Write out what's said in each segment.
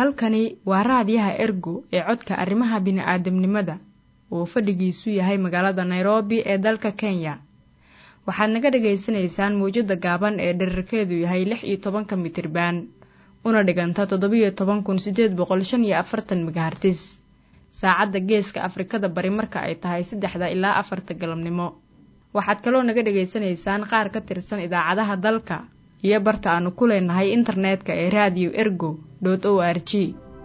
halkani waa raadiyaha ergo ee codka arrimaha bini'aadamnimada oo fadhigiisu yahay magaalada nairobi ee dalka kenya waxaad naga dhagaysanaysaan mawjadda gaaban ee dherarkeedu yahay lix iyo tobanka mitriban una dhiganta toddobiyo toban kun siddeed boqol shan iyo afartan megahartis saacadda geeska afrikada bari marka ay tahay saddexda ilaa afarta galabnimo waxaad kaloo naga dhagaysanaysaan qaar ka tirsan idaacadaha dalka iyo barta aanu ku leenahay internetka ee raadiyo ergo dot o r g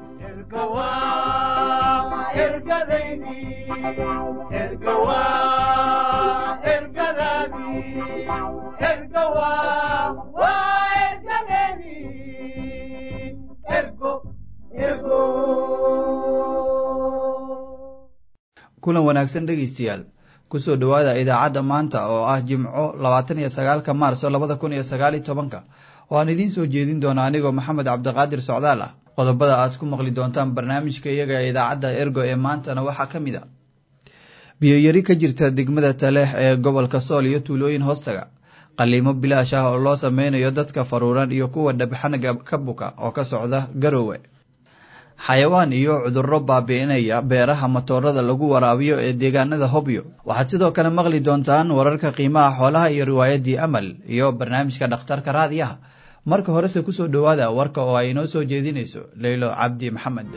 kulan wanaagsan dhegaystayaal kusoo dhowaada idaacadda maanta oo ah jimco labaatan iyo sagaalka maarso labada kun iyo sagaaliyo tobanka oo aan idiin soo jeedin doona anigoo maxamed cabdiqaadir socdaal ah qodobada aad ku maqli doontaan barnaamijka iyaga ee idaacadda ergo ee maantana waxaa ka mid a biyoyari ka jirta degmada taleex ee gobolka sool iyo tuulooyin hoostaga qaliimo bilaash ah oo loo sameynayo dadka faruuran iyo kuwa dhabxanaga ka buka oo ka socda garowe xayawaan iyo cudurro baabi'inaya beeraha matoorada lagu waraabiyo ee deegaanada hobyo waxaad sidoo kale maqli doontaan wararka qiimaha xoolaha iyo riwaayaddii amal iyo barnaamijka dhakhtarka raadiyaha marka horese kusoo dhowaada warka oo ay inoo soo jeedinayso leylo cabdi maxamed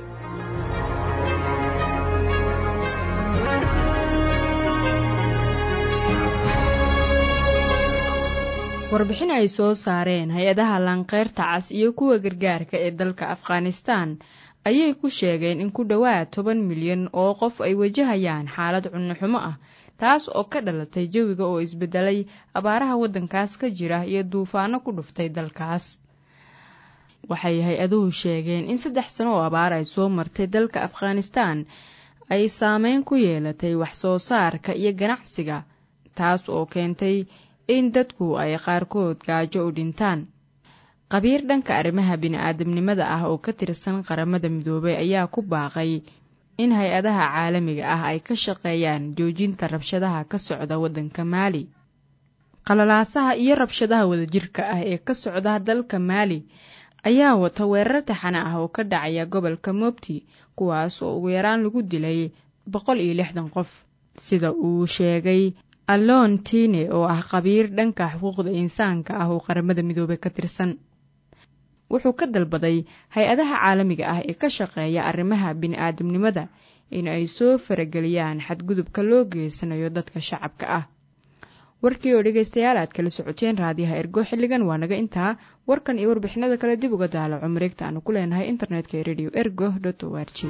warbixin ay soo saareen hay-adaha laanqeyrta cas iyo kuwa gargaarka ee dalka afghanistan ayay ku sheegeen in ku dhowaad toban milyan oo qof ay wajahayaan xaalad cunnoxumo ah taas oo ka dhalatay jawiga oo isbedelay abaaraha waddankaas ka jira iyo duufaano ku dhuftay dalkaas waxay hay-aduhu sheegeen in saddex sano oo abaar ay soo martay dalka afghanistan ay saameyn ku yeelatay wax soo saarka iyo ganacsiga taas oo keentay in dadku ay qaarkood gaajo u dhintaan qabiir dhanka arrimaha bini-aadamnimada ah oo ka tirsan qaramada midoobay ayaa ku baaqay in hay-adaha caalamiga ah ay ka shaqeeyaan joojinta rabshadaha ka socda waddanka maali qalalaasaha iyo rabshadaha wadajirka ah ee ka socda dalka maali ayaa wata weerar taxane ah oo ka dhacaya gobolka mobti kuwaas oo ugu yaraan lagu dilay boqol iyo lixdan qof sida uu sheegay allon tine oo ah qabiir dhanka xuquuqda insaanka ah oo qaramada midoobey ka tirsan wuxuu ka dalbaday hay-adaha caalamiga ah ee ka shaqeeya arrimaha bini-aadamnimada in ay soo farageliyaan xadgudubka loo geysanayo dadka shacabka ah warkii oo dhegaystayaal aad kala socoteen raadiyaha ergo xilligan waa naga intaa warkan iyo warbixinada kale dib uga daalaco mareegta aanu ku leenahay internetka ee radio ergo dot o r g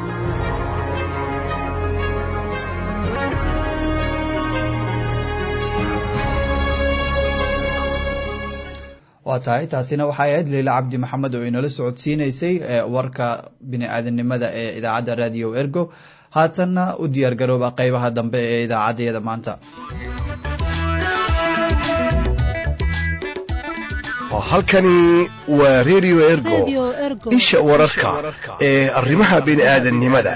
waa tahay taasina waxay ahayd leila cabdi maxamed oo inala socodsiinaysay warka bini-aadanimada ee idaacadda radio ergo haatanna u diyaar garooba qeybaha dambe ee idaacaddayada maanta halkani waa radio ergo isha wararka ee arrimaha bini-aadannimada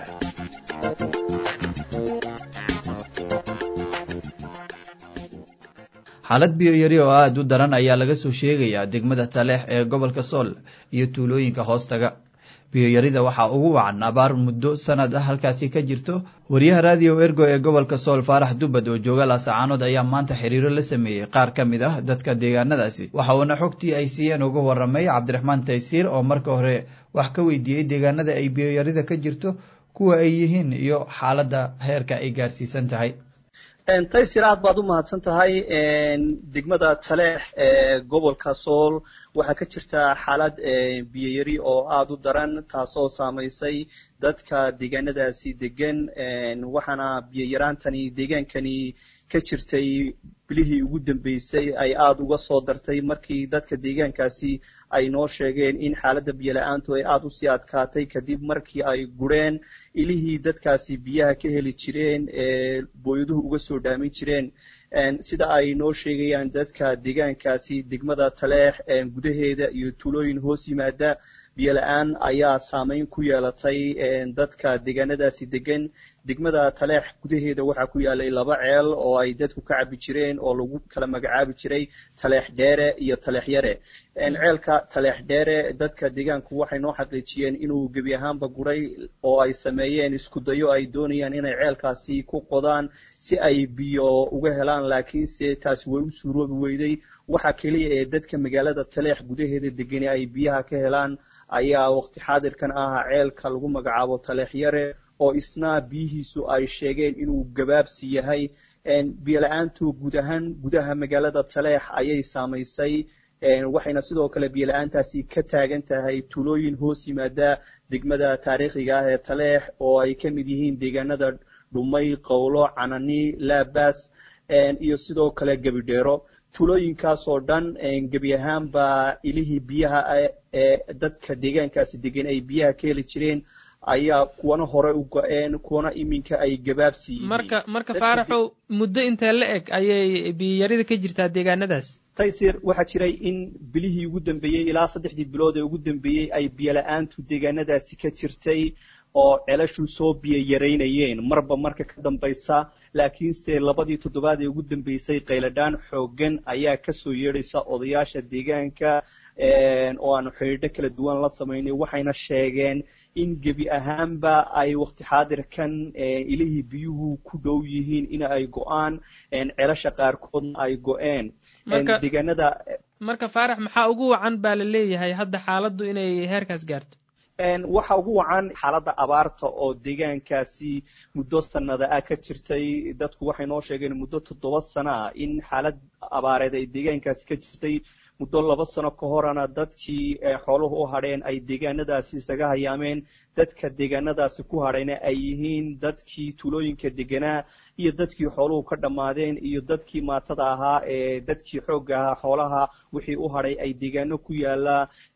xaalad biyo yari oo aada u daran ayaa laga soo sheegayaa degmada taleex ee gobolka sool iyo tuulooyinka hoostaga biyoyarida waxaa ugu wacan abaar muddo sanad ah halkaasi ka jirto wariyaha raadiyo ergo ee gobolka sool faarax dubbad oo jooga laasacaanood ayaa maanta xiriiro la sameeyey qaar ka mid ah dadka deegaanadaasi waxa uuna xogtii ay siiyeen uga waramay cabdiraxmaan taysiir oo marka hore wax ka weydiiyey deegaanada ay biyoyarida ka jirto kuwa ay yihiin iyo xaaladda heerka ay gaarsiisan tahay taysir aad baad u mahadsan tahay degmada taleex ee gobolka sool waxaa ka jirta xaalad biyoyari oo aada u daran taasoo saamaysay dadka deegaanadaasi degan waxaana biyoyaraantani deegaankani ka jirtay bilihii ugu dambeysay ay aada uga soo dartay markii dadka deegaankaasi ay noo sheegeen in xaaladda biyola-aantu ay aada usii adkaatay kadib markii ay gureen ilihii dadkaasi biyaha ka heli jireen ee booyaduhu uga soo dhaamin jireen sida ay noo sheegayaan dadka deegaankaasi degmada taleex gudaheeda iyo tuulooyin hoos yimaada biyola-aan ayaa saameyn ku yeelatay dadka deegaanadaasi degan degmada taleex gudaheeda waxaa ku yaalay laba ceel oo ay dadku ka cabi jireen oo lagu kala magacaabi jiray taleex dheere iyo taleex yare ceelka taleex dheere dadka deegaanku waxay noo xaqiijiyeen inuu gebi ahaanba guray oo ay sameeyeen isku dayo ay doonayaan inay ceelkaasi ku qodaan si ay biyo uga helaan laakiinse taasi way u suuroobi weyday waxa keliya ee dadka magaalada taleex gudaheeda degani ay biyaha ka helaan ayaa waqti xaadirkan ah ceelka lagu magacaabo taleex yare oo isna biyihiisu ay sheegeen inuu gabaabsi yahay biyola-aantu guud ahaan gudaha magaalada taleex ayay saamaysay waxayna sidoo kale biyola-aantaasi ka taagan tahay tulooyin hoos yimaada degmada taariikhiga ah ee taleex oo ay ka mid yihiin deegaanada dhumay qowlo canani laabas iyo sidoo kale gebidheero tulooyinkaas oo dhan gebi ahaanba ilihii biyaha ee dadka deegaankaasi degan ay biyaha ka heli jireen ayaa kuwana hore u go-een kuwana iminka ay gabaabsi yihiin marka marka faaraxow muddo intee la eg ayay biyarida ka jirtaa deegaanadaas taysir waxaa jiray in bilihii ugu dambeeyey ilaa saddexdii bilood ee ugu dambeeyey ay biyola-aantu deegaanadaasi ka jirtay oo celashu soo biyo yaraynayeen marba marka ka dambaysa laakiinse labadii toddobaad ee ugu dambeysay qayladhaan xooggan ayaa kasoo yeedhaysa odayaasha deegaanka oo aanu xidhiidho kala duwan la samaynay waxayna sheegeen in gebi ahaanba ay waqti xaadirkan ilihii biyuhu ku dhow yihiin in ay go-aan celasha qaarkoodna ay go-een deegaanada marka faarax maxaa ugu wacan baa la leeyahay hadda xaaladdu inay heerkaas gaarto waxa ugu wacan xaaladda abaarta oo deegaankaasi muddo sanada ah ka jirtay dadku waxay noo sheegeen muddo toddoba sano ah in xaalad abaareed ay deegaankaasi ka jirtay muddo laba sano ka horana dadkii xooluhu u hadheen ay deegaanadaasi isaga hayaameen dadka deegaanadaasi ku hadhayna ay yihiin dadkii tuulooyinka deganaa iyo dadkii xooluhu ka dhammaadeen iyo dadkii maatada ahaa ee dadkii xoogga ahaa xoolaha wixii u hadhay ay deegaano ku yaala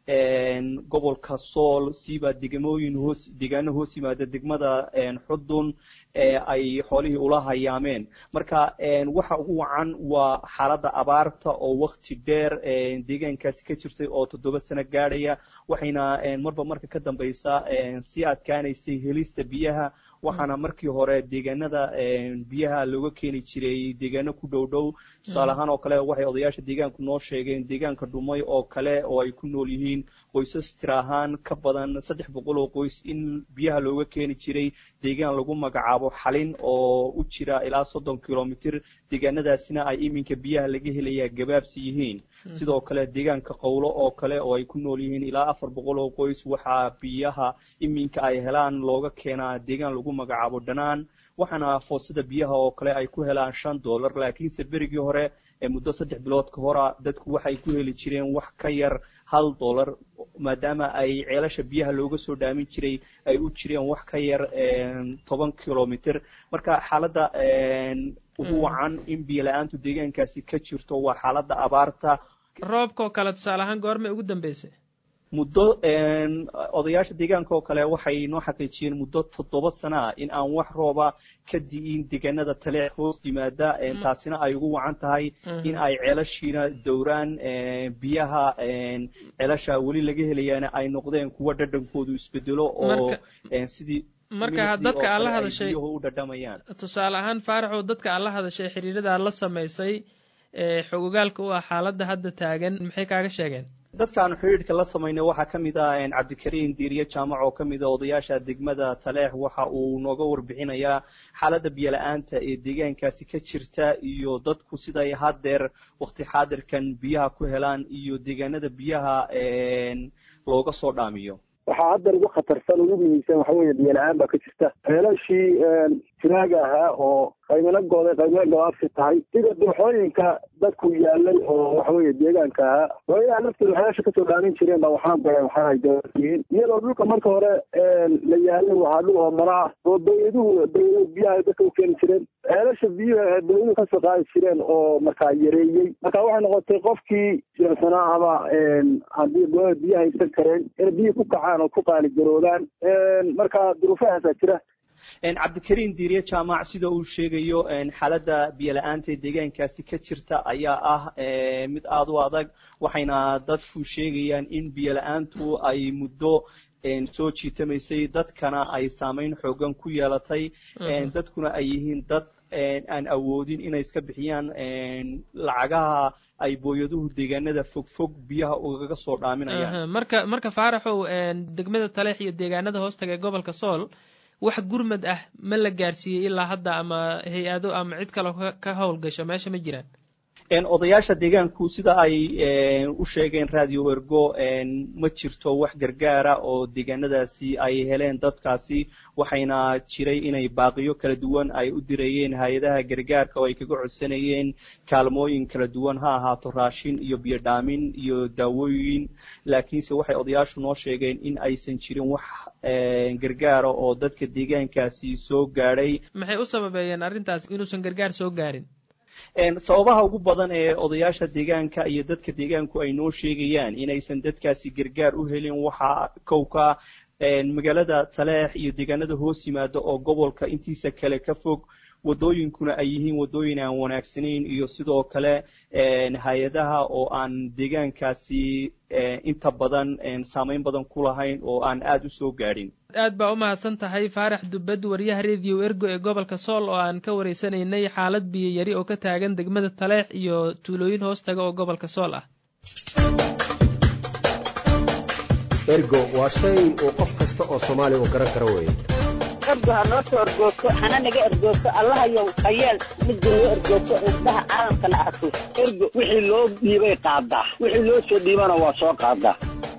gobolka sool siiba degmooyin hoos deegaano hoos yimaada degmada xudun ay xoolihii ula hayaameen marka waxa ugu wacan waa xaaladda abaarta oo wakti dheer deegaankaasi ka jirtay oo toddoba sano gaadhaya waxayna marba marka ka dambaysa sii adkaanaysay helista biyaha waxaana markii hore deegaanada biyaha looga keeni jiray deegaano ku dhow dhow tusaale ahaan oo kale waxay odayaasha deegaanku noo sheegeen deegaanka dhumay oo kale oo ay ku nool yihiin qoysas tira ahaan ka badan saddex boqol oo qoys in biyaha looga keeni jiray deegaan lagu magacaabo xalin oo u jira ilaa soddon kilomitr deegaanadaasina ay iminka biyaha laga helayaa gabaabsi yihiin sidoo kale deegaanka qowlo oo kale oo ay ku nool yihiin ilaa afar boqol oo qoys waxaa biyaha iminka ay helaan looga keenaa deegaan lagu magacaabo dhanaan waxaana foosada biyaha oo kale ay ku helaan shan dollar laakiinse berigii hore ee muddo saddex bilood ka hora dadku waxay ku heli jireen wax ka yar hal dollar maadaama ay ceelasha biyaha looga soo dhaamin jiray ay u jireen wax ka yar toban kilomitr marka xaaladda ugu wacan in biyo la-aantu deegaankaasi ka jirto waa xaaladda abaarta roobkaoo kale tusaale ahaan goormay ugu dambeysay muddo odayaasha deegaanka oo kale waxay noo xaqiijiyeen muddo toddoba sana ah in aan wax rooba ka di'in deegaanada taleex hoos yimaada taasina ay ugu wacan tahay in ay ceelashiina dowraan biyaha ceelasha weli laga helayaana ay noqdeen kuwa dhadhankoodu isbedelo oo sidii marka dadka aad la hadashay biyuhu u dhadhamayaan tusaale ahaan faaraxow dadka aad la hadashay xiriirada la samaysay xogogaalka u ah xaaladda hadda taagan maxay kaaga sheegeen dadkaanu xidhiidhka la samaynay waxaa ka mid ah cabdikariin diiriye jaamac oo ka mid a odayaasha degmada taleex waxa uu nooga warbixinayaa xaaladda biyola-aanta ee deegaankaasi ka jirta iyo dadku siday haddeer waqti xaadirkan biyaha ku helaan iyo deegaanada biyaha looga soo dhaamiyo waxaa hadda ugu khatarsan ugu muhiimsan waxa weeye biyola-aan baa ka jirta ceelashii jiraaga ahaa oo qaymana gooday qaymana gabaabsi tahay sida dooxooyinka dadku yaalay oo waxa weeye deegaanka ahaa hooyaha lafteeda waxyaasha kasoo dhaamin jireen baa waxaan goya waxaay dooyihiin iyadoo dhulka marka hore la yaalay waxaa dhul oo mara ah oo dawladuhu dawladu biyaha dadka u keeni jireen ceelasha biyuha dawladuhu kasoo qaadi jireen oo markaa yareeyey marka waxay noqotay qofkii jirsanaa ama haddii goada biyaha haysan kareen inay biyihi ku kacaan oo ku qaaligaroodaan marka duruufahaasaa jira cabdikariin diiriye jaamac sida uu sheegayo xaaladda biyola-aanta ee deegaankaasi ka jirta ayaa ah mid aada u adag waxayna dadku sheegayaan in biyola-aantu ay muddo soo jiitamaysay dadkana ay saameyn xoogan ku yeelatay dadkuna ay yihiin dad aan awoodin inay iska bixiyaan lacagaha ay booyaduhu deegaanada fogfog biyaha ugaga soo dhaaminayaan marka marka faaraxow degmada taleex iyo deegaanada hoostaga ee gobolka sool wax gurmad ah ma la gaarsiiyey ilaa hadda ama hay-ado ama cid kaloo ka howlgasho meesha ma jiraan odayaasha deegaanku sida ay u sheegeen radio ergo ma jirto wax gargaara oo deegaanadaasi ay heleen dadkaasi waxayna jiray inay baaqiyo kala duwan ay u dirayeen hay-adaha gargaarka oo ay kaga codsanayeen kaalmooyin kala duwan ha ahaato raashin iyo biyo dhaamin iyo daawooyin laakiinse waxay odayaashu noo sheegeen in aysan jirin wax gargaara oo dadka deegaankaasi soo gaadhay maxay u sababeeyeen arrintaas inuusan gargaar soo gaarin sababaha ugu badan ee odayaasha deegaanka iyo dadka deegaanku ay noo sheegayaan inaysan dadkaasi gargaar u helin waxaa kowka magaalada taleex iyo deegaanada hoos yimaada oo gobolka intiisa kale ka fog wadooyinkuna ay yihiin wadooyin aan wanaagsanayn iyo sidoo kale hay-adaha oo aan deegaankaasi inta badan saameyn badan ku lahayn oo aan aada u soo gaadhin aad baa u mahadsan tahay faarax dubbad wariyaha rediyo ergo ee gobolka sool oo aan ka wareysanaynay xaalad biyo yari oo ka taagan degmada taleex iyo tuulooyin hoostaga oo gobolka sool ah ergo waa shay uu qof kasta oo soomaaliya uu garan karo weeye ergo ha noo soo ergoogto hana naga ergoogto allahayow hayeel midda noo ergoogto indhaha caalamkana arko ergo wixii loo dhiibay qaadaa wixii loo soo dhiibana waa soo qaadaa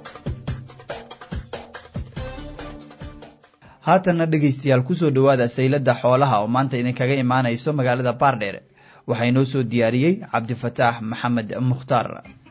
haatanna dhegaystayaal kusoo dhowaada saylada xoolaha oo maanta idinkaga imaanayso magaalada baardheer waxaa inoo soo diyaariyey cabdifataax maxamed mukhtaar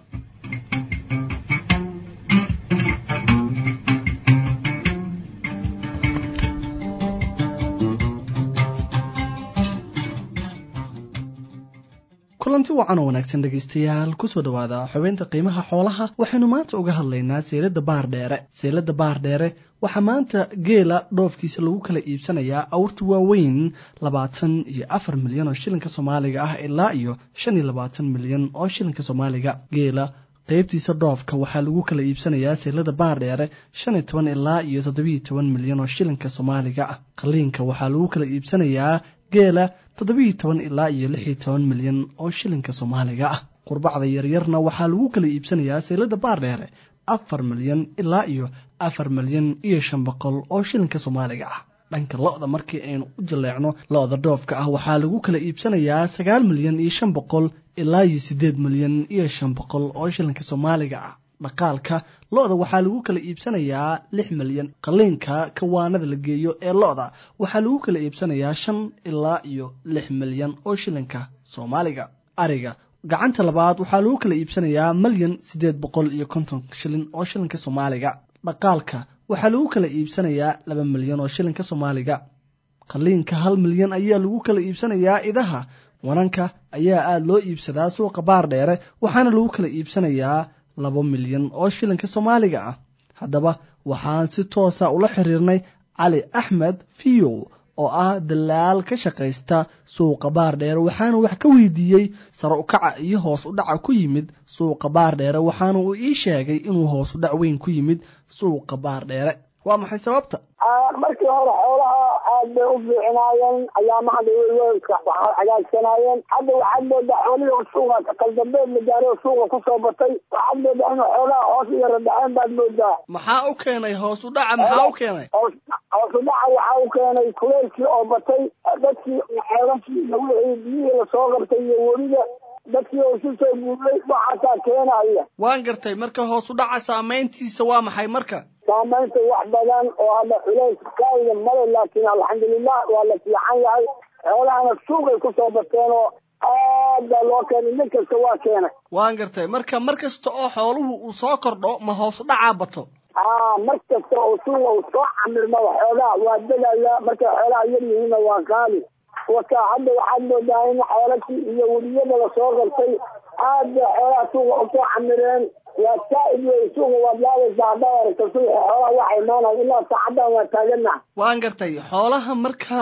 kulanti wacan oo wanaagsan dhegaystayaal kusoo dhowaada xubeynta qiimaha xoolaha waxaynu maanta uga hadlaynaa seylada baardheere seylada baardheere waxaa maanta geela dhoofkiisa lagu kala iibsanayaa awrta waaweyn labaatan iyo afar milyan oo shilinka soomaaliga ah ilaa iyo shan iyo labaatan milyan oo shilinka soomaaliga geela qeybtiisa dhoofka waxaa lagu kala iibsanayaa seylada baardheere shan iyo toban ilaa iyo toddobiyo toban milyan oo shilinka soomaaliga ah qaliinka waxaa lagu kala iibsanayaa geela toddobiyo toban ilaa iyo lix iyo toban milyan oo shilinka soomaaliga ah qurbacda yaryarna waxaa lagu kala iibsanayaa seylada baardheere afar milyan ilaa iyo afar milyan iyo shan boqol oo shilinka soomaaliga ah dhanka lo-da markii aynu u jaleecno lo-da dhoofka ah waxaa lagu kala iibsanayaa sagaal milyan iyo shan boqol ilaa iyo siddeed milyan iyo shan boqol oo shilinka soomaaliga ah dhaqaalka lo-da waxaa lagu kala iibsanayaa lix milyan qaliinka kawaanada la geeyo ee lo-da waxaa lagu kala iibsanayaa shan ilaa iyo lix milyan oo shilinka soomaaliga ariga gacanta labaad waxaa lagu kala iibsanayaa milyan siddeed boqol iyo konton shilin oo shilinka soomaaliga dhaqaalka waxaa lagu kala iibsanayaa laba milyan oo shilinka soomaaliga qaliinka hal milyan ayaa lagu kala iibsanayaa idaha wananka ayaa aada loo iibsadaa suuqa baar dheere waxaana lagu kala iibsanayaa laba milyan oo shilinka soomaaliga ah haddaba waxaan si toosa ula xiriirnay cali axmed fiyow oo ah dalaal ka shaqaysta suuqa baardheere waxaana wax ka weydiiyey sare ukaca iyo hoos u dhaca ku yimid suuqa baardheere waxaana uu ii sheegay inuu hoos u dhac weyn ku yimid suuqa baardheere waa maxay sababta markii hore xoolaha aad bay u fiicinaayeen ayaamaha waxaa hagaagsanaayeen hadda waxaad moodaa xoolihii suuqa kaldambeed la gaaray oo suuqa kusoo batay waxaad moodaa in xoolaha hoos iyo radhaceen baad moodaa maxaa u keenay hoos u dhaca maxaa u keenay hoos u dhaca waxaa u keenay kuleylkii oo batay dadkii xeelashii iyo wixii biyihii lasoo qabtay iyo weliba dadkii oo isu soo guuray waxaasaa keenaya waan gartay marka hoos u dhaca saameyntiisa waa maxay marka saamaynta wax badan oo hadda culays kaaiga male laakiin alxamdulilah waa la fiican yahay xoolahana suuqay kusoo bateen oo aad baa loo keenay nin kasta waa keenay waan gartay marka mar kasta oo xooluhu uu soo kordho ma hoos u dhacaa bato a mar kasta oo suuqa uu soo camirmaba xoogaha waa degaya markay xoolaha yar yihiinna waa qaali waka hadda waxaad moodaa in xoolashii iyo weliyada lasoo qabtay aad bay xoolaha suuqa usoo camireen waa saa'id wey suuqa waad laabaysaa haddaad aragto suuqa xoolaha waxa imaanaya ilaa saacadan waa taaganaha waan gartay xoolaha marka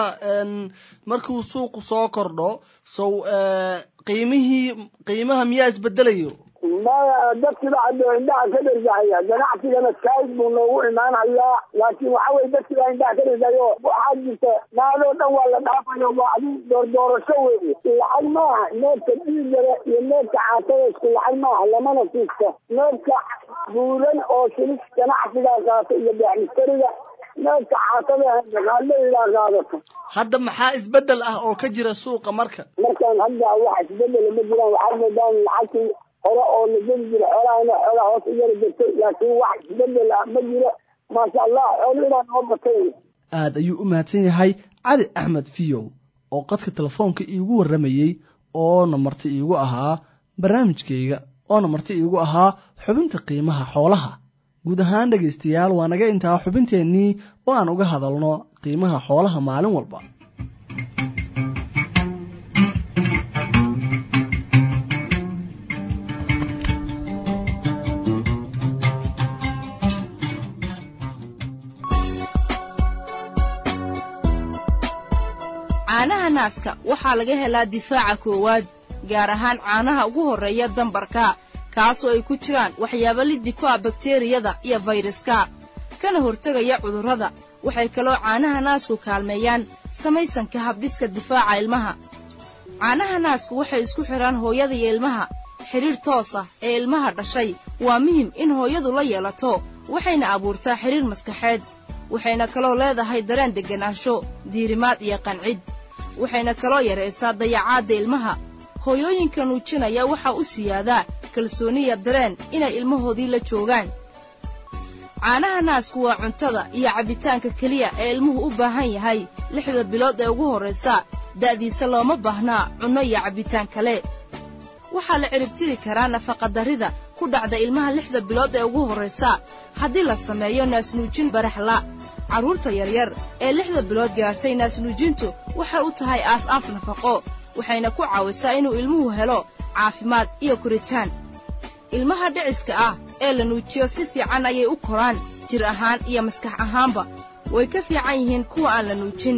markuu suuqu soo kordho sow qiimihii qiimaha miyaa isbedelayo maya dadkiba hadda indhaha ka dhergahaya ganacsigana kaid buu noogu imaanayaa laakiin waxa weye dadkiba indhaha ka dhergayo waxaa jirta naadoo dhan waa la dhaafayo waa adi doordoorasho weeye lacag maaha neefka dhiigale iyo neefka caatada isku lacag maaha lamana siisto neefka buuran oo shilis ganacsigaa qaata iyo beexmistariga neefka caatada haaleydaa qaadato hadda maxaa isbedel ah oo ka jira suuqa marka markaan hadda wax isbedela ma jiraan waxaa moodaan lacagtii hore oo la geli jira xoolahana xoolaha hoos u yara jirtay laakiin wax isbedel ah ma jiro maasha allah xoolo inaa noo batay aad ayuu u mahadsan yahay cali axmed fiyow oo qadka telefoonka iigu warramayey oona marti iigu ahaa barnaamijkayga oona marti iigu ahaa xubinta qiimaha xoolaha guud ahaan dhegaystayaal waa naga intaa xubinteennii oo aan uga hadalno qiimaha xoolaha maalin walba caanaha naaska waxaa laga helaa difaaca koowaad gaar ahaan caanaha ugu horreeya dambarka kaasoo ay ku jiraan waxyaabo liddi ku ah bakteriyada iyo fayraska kana hortegaya cudurrada waxay kaloo caanaha naasku kaalmeeyaan samaysanka habdhiska difaaca ilmaha caanaha naasku waxay isku xidhaan hooyada iyo ilmaha xidhiidh toos ah ee ilmaha dhashay waa muhim in hooyadu la yeelato waxayna abuurtaa xidhiidh maskaxeed waxayna kaloo leedahay dareen degganaansho diirimaad iyo qancid waxayna kaloo yaraysaa dayacaadda ilmaha hooyooyinka nuujinaya waxaa u siyaadaa kalsooniya dareen inay ilmahoodii la joogaan caanaha naasku waa cuntada iyo cabbitaanka keliya ee ilmuhu u baahan yahay lixda bilood ee ugu horraysa da'diisa looma baahnaa cunno iyo cabbitaan kale waxaa la ciribtiri karaa nafaqadarrida ku dhacda ilmaha lixda bilood ee ugu horraysa haddii la sameeyo naasnuujin baraxla carruurta yaryar ee lixda bilood gaartay naasnuujintu waxay u tahay aas-aas nafaqo waxayna ku caawisaa inuu ilmuhu helo caafimaad iyo koritaan ilmaha dhiciska ah ee la nuujiyo si fiican ayay u koraan jir ahaan iyo maskax ahaanba way ka fiican yihiin kuwa aan la nuujin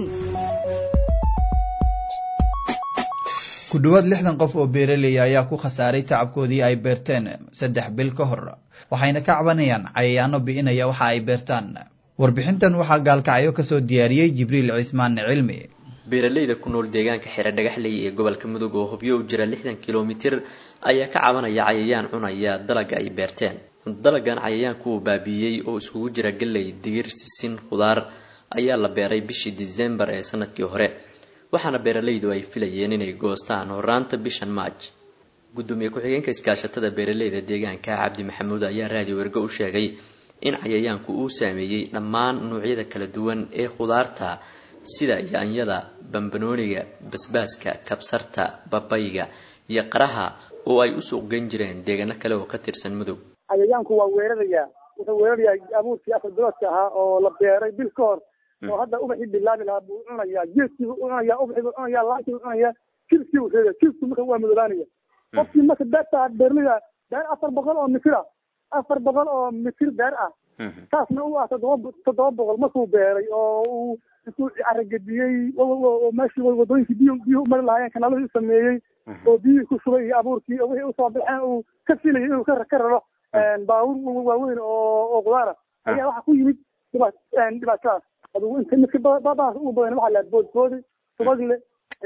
ku dhowaad lixdan qof oo beeraley ayaa ku khasaaray tacabkoodii ay beerteen saddex bil ka hor waxayna ka cabanayaan cayayaano bi'inaya waxa ay beertaan warbixintan waxaa gaalkacyo kasoo diyaariyey jibriil cismaan cilmi beeraleyda ku nool deegaanka xire dhagaxley ee gobolka mudug oo hubyo u jira lixdan kilomitir ayaa ka cabanaya cayayaan cunaya dalaga ay beerteen dalagan cayayaanku uu baabiiyey oo iskugu jira galley digir sisin khudaar ayaa la beeray bishii disembar ee sanadkii hore waxaana beeralaydu ay filayeen inay goostaan horaanta bishan maaj gudoomiye ku-xigeenka iskaashatada beeraleyda deegaanka cabdi maxamuud ayaa raadiyo wergo u sheegay in cayayaanku uu saameeyey dhammaan noocyada kala duwan ee khudaarta sida yaanyada bambanooniga basbaaska kabsarta babayga iyo qaraha oo ay u suuq geyn jireen deegaano kale oo ka tirsan mudug cayayaanku waa weerarayaa wuxuu weerarayaa abuurkii afar biloodka ahaa oo la beeray bil ka hor oo hadda ubaxii bilaabi lahaa buu cunayaa geedkii buu cunayaa ubaxii buu cunayaa laantii buu cunayaa jilkii buu reebaya jilku marka waa madoobaanaya qofkii marka beerta beerlida beer afar boqol oo mitir ah afar boqol oo mitir beer ah taasna u ah toddoba toddoba boqol markuu beeray oo uu intuu caragediyey oo meeshii wadooyinkii biyo biyo umari lahaayeen kanaaladii u sameeyey oo biyihii ku shubay iyo abuurkii oo wixii usoo baxeen uu ka filayay inuu ka ka raro baabuur waaweyn oo oo qudaara ayaa waxaa ku yimid dhiba dhibaatadaas adigu inta midka babaas ugu badan waxaa lahaa boodboodi subagle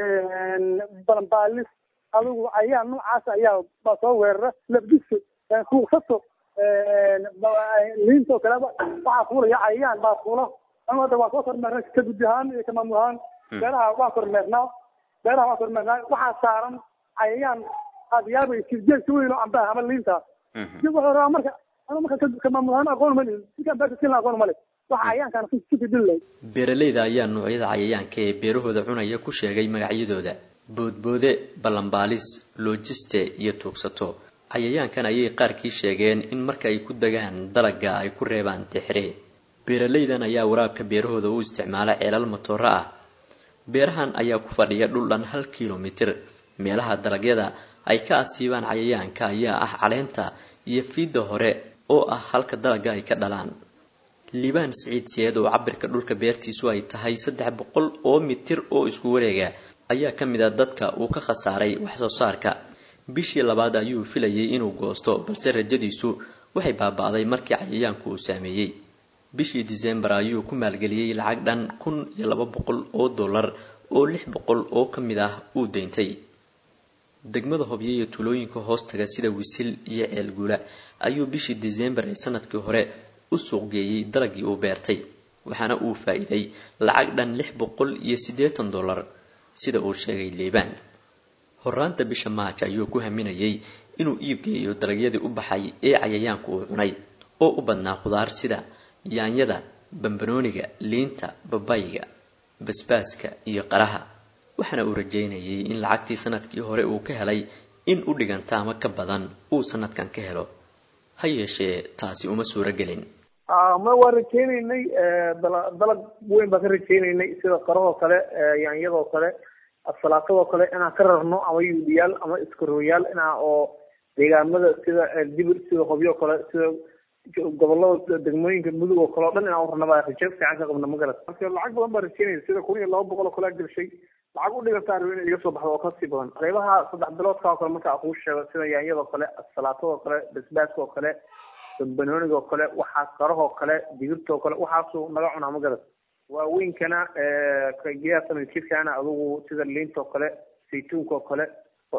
balambaalis adigu ayaa noocaas ayaa baa soo weerara labdiso kuuqsato liinta oo kale waxaa fuulaya cayayaan baa fuula anu hadda waa soo kormeernay ka guddi ahaan iyo ka maamul ahaan beeraha waan kormeernaa beeraha waan kormeernaa waxaa saaran cayayaan aad yaabaysid geedka weyn oo cambaha ama liinta wuxuu rabaa marka anu marka ka maamul ahaan aqoon ma lihin ninkaan beerta silna aqoon ma leh waxa cayayaankaan si fidin lahayd beeralayda ayaa noocyada cayayaanka ee beerahooda cunaya ku sheegay magacyadooda boodboode balambaalis loojiste iyo tuugsato cayayaankan ayay qaarkii sheegeen in marka ay ku degaan dalagga ay ku reebaan tixre beeralaydan ayaa waraabka beerahooda u isticmaala ceelal matooro ah beerahan ayaa ku fadhiya dhul dhan hal kilomitir meelaha dalagyada ay ka asiibaan cayayaanka ayaa ah caleenta iyo fiidda hore oo ah halka dalagga ay ka dhalaan liibaan siciid siyeed oo cabirka dhulka beertiisu ay tahay saddex boqol oo mitir oo isku wareega ayaa ka mid a dadka uu ka khasaaray wax soo saarka bishii labaad ayuu filayay inuu goosto balse rajadiisu waxay baaba'day markii cayayaanku uu saameeyey bishii disembar ayuu ku maalgeliyey lacag dhan kun iyo laba boqol oo dollar oo lix boqol oo ka mid ah uu deyntay degmada hobyo iyo tuulooyinka hoostaga sida wisil iyo ceelguula ayuu bishii disembar ee sanadkii hore u suuqgeeyey dalagii uu beertay waxaana uu faa-iiday lacag dhan lix boqol iyo siddeetan dollar sida uu sheegay liibaan horaanta bisha maaj ayuu ku haminayay inuu iibgeeyo dalagyadii u baxay ee cayayaanku uu cunay oo u badnaa khudaar sida yaanyada bambanooniga liinta babayga basbaaska iyo qaraha waxaana uu rajeynayay in lacagtii sanadkii hore uu ka helay in u dhiganta ama ka badan uu sanadkan ka helo ha yeeshee taasi uma suuro gelin ma waa rajeyneynay dalag weyn baan ka rajeyneynay sida qarahoo kale yaanyadoo kale asalaatadoo kale inaan ka rarno ama yuudiyaal ama iskarooyaal inaa oo deegaamada sida dibir sida hobyo kale sida gobolada degmooyinka mudug oo kale o dhan inaan urarna baa raje fiican ka qabna ma garat marka lacag badan baa rajeynaya sida kun iyo laba boqol oo kalea gashay lacag u dhigantaa rabo inay iga soo baxdo oo kasii badan qeybaha saddex biloodka oo kale marka kuu sheego sida yaanyadoo kale asalaatadoo kale basbaaska oo kale bambanooniga oo kale waxaa qarahoo kale digirta oo kale waxaasuu naga cunaa ma garat waaweynkana geedaha sanadjirkaana adugu sida liinta oo kale saytuunka oo kale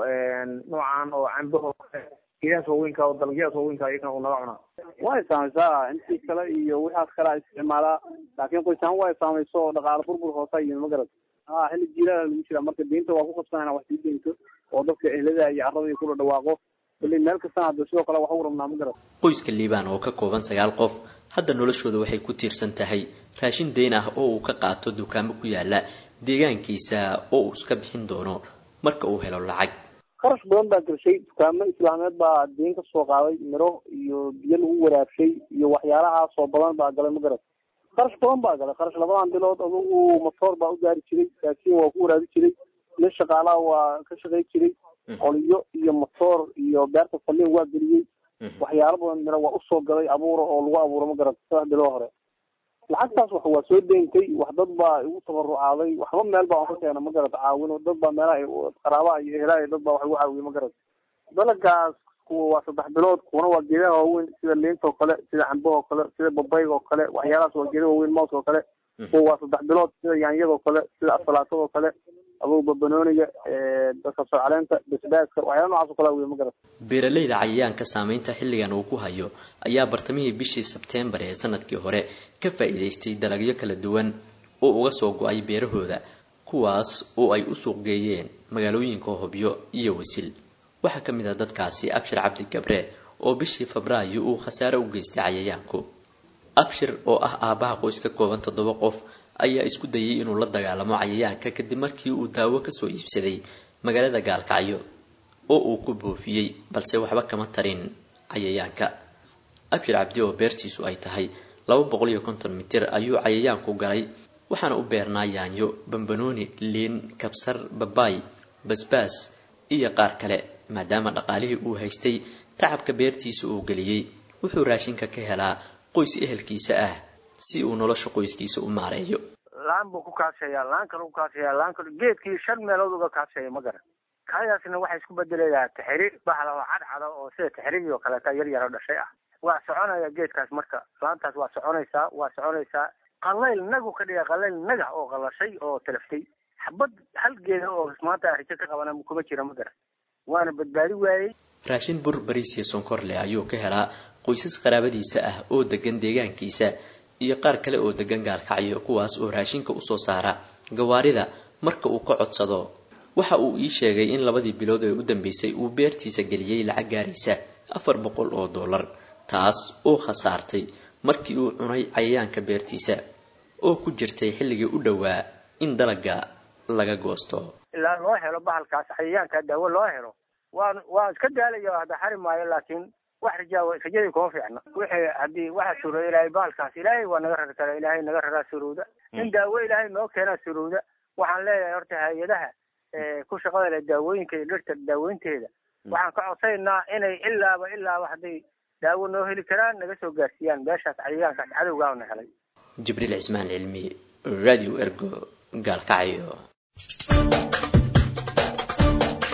noocan oo cambaha oo kale geedahaas waaweynka oo dalagyadaas waaweynka iyagana uu naga cunaa way saamaysaa intii kale iyo wixaas kale isticmaalaa laakiin qoysaan way saamayso oo dhaqaale burbur hoosa iyo magarad ha xilli jiilaala lagu jiraa marka deynta waa ku qabsanayna wax sii deynto oo dadka ehlada iyo carrada kula dhawaaqo kulli meel kastana hadda sidoo kale wax u rabnaa magarad qoyska liibaan oo ka kooban sagaal qof hadda noloshooda waxay ku tiirsan tahay raashin deyn ah oo uu ka qaato dukaamo ku yaala deegaankiisa oo uu iska bixin doono marka uu helo lacag kharash badan baa gashay dukaamo islaameed baa deen ka soo qaaday miro iyo biyo lagu waraabshay iyo waxyaalahaasoo badan baa galay ma garad kharash badan baa galay kharash labadan bilood adugu matoor baa u gaari jiray raasiin waa ku waraabi jiray nin shaqaalaha waa ka shaqay jiray qoliyo iyo matoor iyo beerta faliin waa geliyey waxyaalo badan miro waa usoo galay abuura oo lagu abuuro ma garad saddex biloo hore lacagtaas wax waa soo deyntay wax dad baa igu tabarucaaday waxba meel baa ka keena ma garad caawin dad baa meelaha qaraabaha iyo ehelaa dad baa wax igu caawiye ma garad dalagaas kuwa waa saddex bilood kuwana waa geedaha waaweyn sida liinta oo kale sida cambaha oo kale sida babayga oo kale waxyaalahaas waa geeda waaweyn moos oo kale kuwa waa saddex bilood sida yaanyada oo kale sida asalaatad oo kale adugu babanooniga kabsar caleenta basbaaska waxyaala nocaas oo kale wey ma garad beeralayda cayayaanka saameynta xilligan uu ku hayo ayaa bartamihii bishii sebteembar ee sanadkii hore ka faa'iidaystay dalagyo kala duwan oo uga soo go-ay beerahooda kuwaas oo ay u suuq geeyeen magaalooyinka hobyo iyo wasil waxaa ka mid ah dadkaasi abshir cabdi gabre oo bishii febraayo uu khasaare u geystay cayayaanku abshir oo ah aabbaha qoys ka kooban toddoba qof ayaa isku dayay inuu la dagaalamo cayayaanka kadib markii uu daawo kasoo iibsaday magaalada gaalkacyo oo uu ku boofiyey balse waxba kama tarin cayayaanka abshir cabdi oo beertiisu ay tahay laba boqol iyo konton mitir ayuu cayayaanku galay waxaana u beernaa yaanyo bambanooni liin kabsar babaay basbaas iyo qaar kale maadaama dhaqaalihii uu haystay tacabka beertiisa uu geliyey wuxuu raashinka ka helaa qoys ehelkiisa ah si uu nolosha qoyskiisa u maareeyo laan buu ku kaasheeyaa laan kale u kaasheeyaa laan kale geedkii shan meelood uga kaasheeya ma garan kaadaasna waxay isku bedelayaa taxiri baxla oo cadcada oo sida taxirigii oo kaleeta yar yaro dhashay ah waa soconaya geedkaas marka laantaas waa soconaysaa waa soconaysaa qalayl nagu ka dhiga qalayl naga oo qalashay oo talaftay xabad hal geeda oo maanta arijo ka qabana kuma jira ma garan waana badbaadi waayey raashin bur bariis iyo sonkor leh ayuu ka helaa qoysas qaraabadiisa ah oo degan deegaankiisa iyo qaar kale oo degan gaalkacyo kuwaas oo raashinka usoo saara gawaarida marka uu ka codsado waxa uu ii sheegay in labadii bilood ee u dambeysay uu beertiisa geliyey lacag gaaraysa afar boqol oo dollar taas oo khasaartay markii uu cunay cayayaanka beertiisa oo ku jirtay xilligii u dhowaa in dalaga laga goosto ilaa loo helo bahalkaas cayayaanka daawo loo helo waan waan iska daalaya hadda xari maayo laakiin wax rajaa rajadii kuma fiicna wixii haddii waxa surooda ilaahay bahalkaas ilaahay waa naga rari kara ilaahay naga raraa surowda in daawo ilaahay noo keenaa surowda waxaan leeyahay horta hay-adaha ku shaqada leh daawooyinka iyo dhirta daaweynteeda waxaan ka codsaynaa inay ilaaba ilaaba hadday daawo noo heli karaan naga soo gaarsiiyaan meeshaas cayayaankaas cadowgaana helay jibriil cismaan cilmi radio ergo gaalkacyo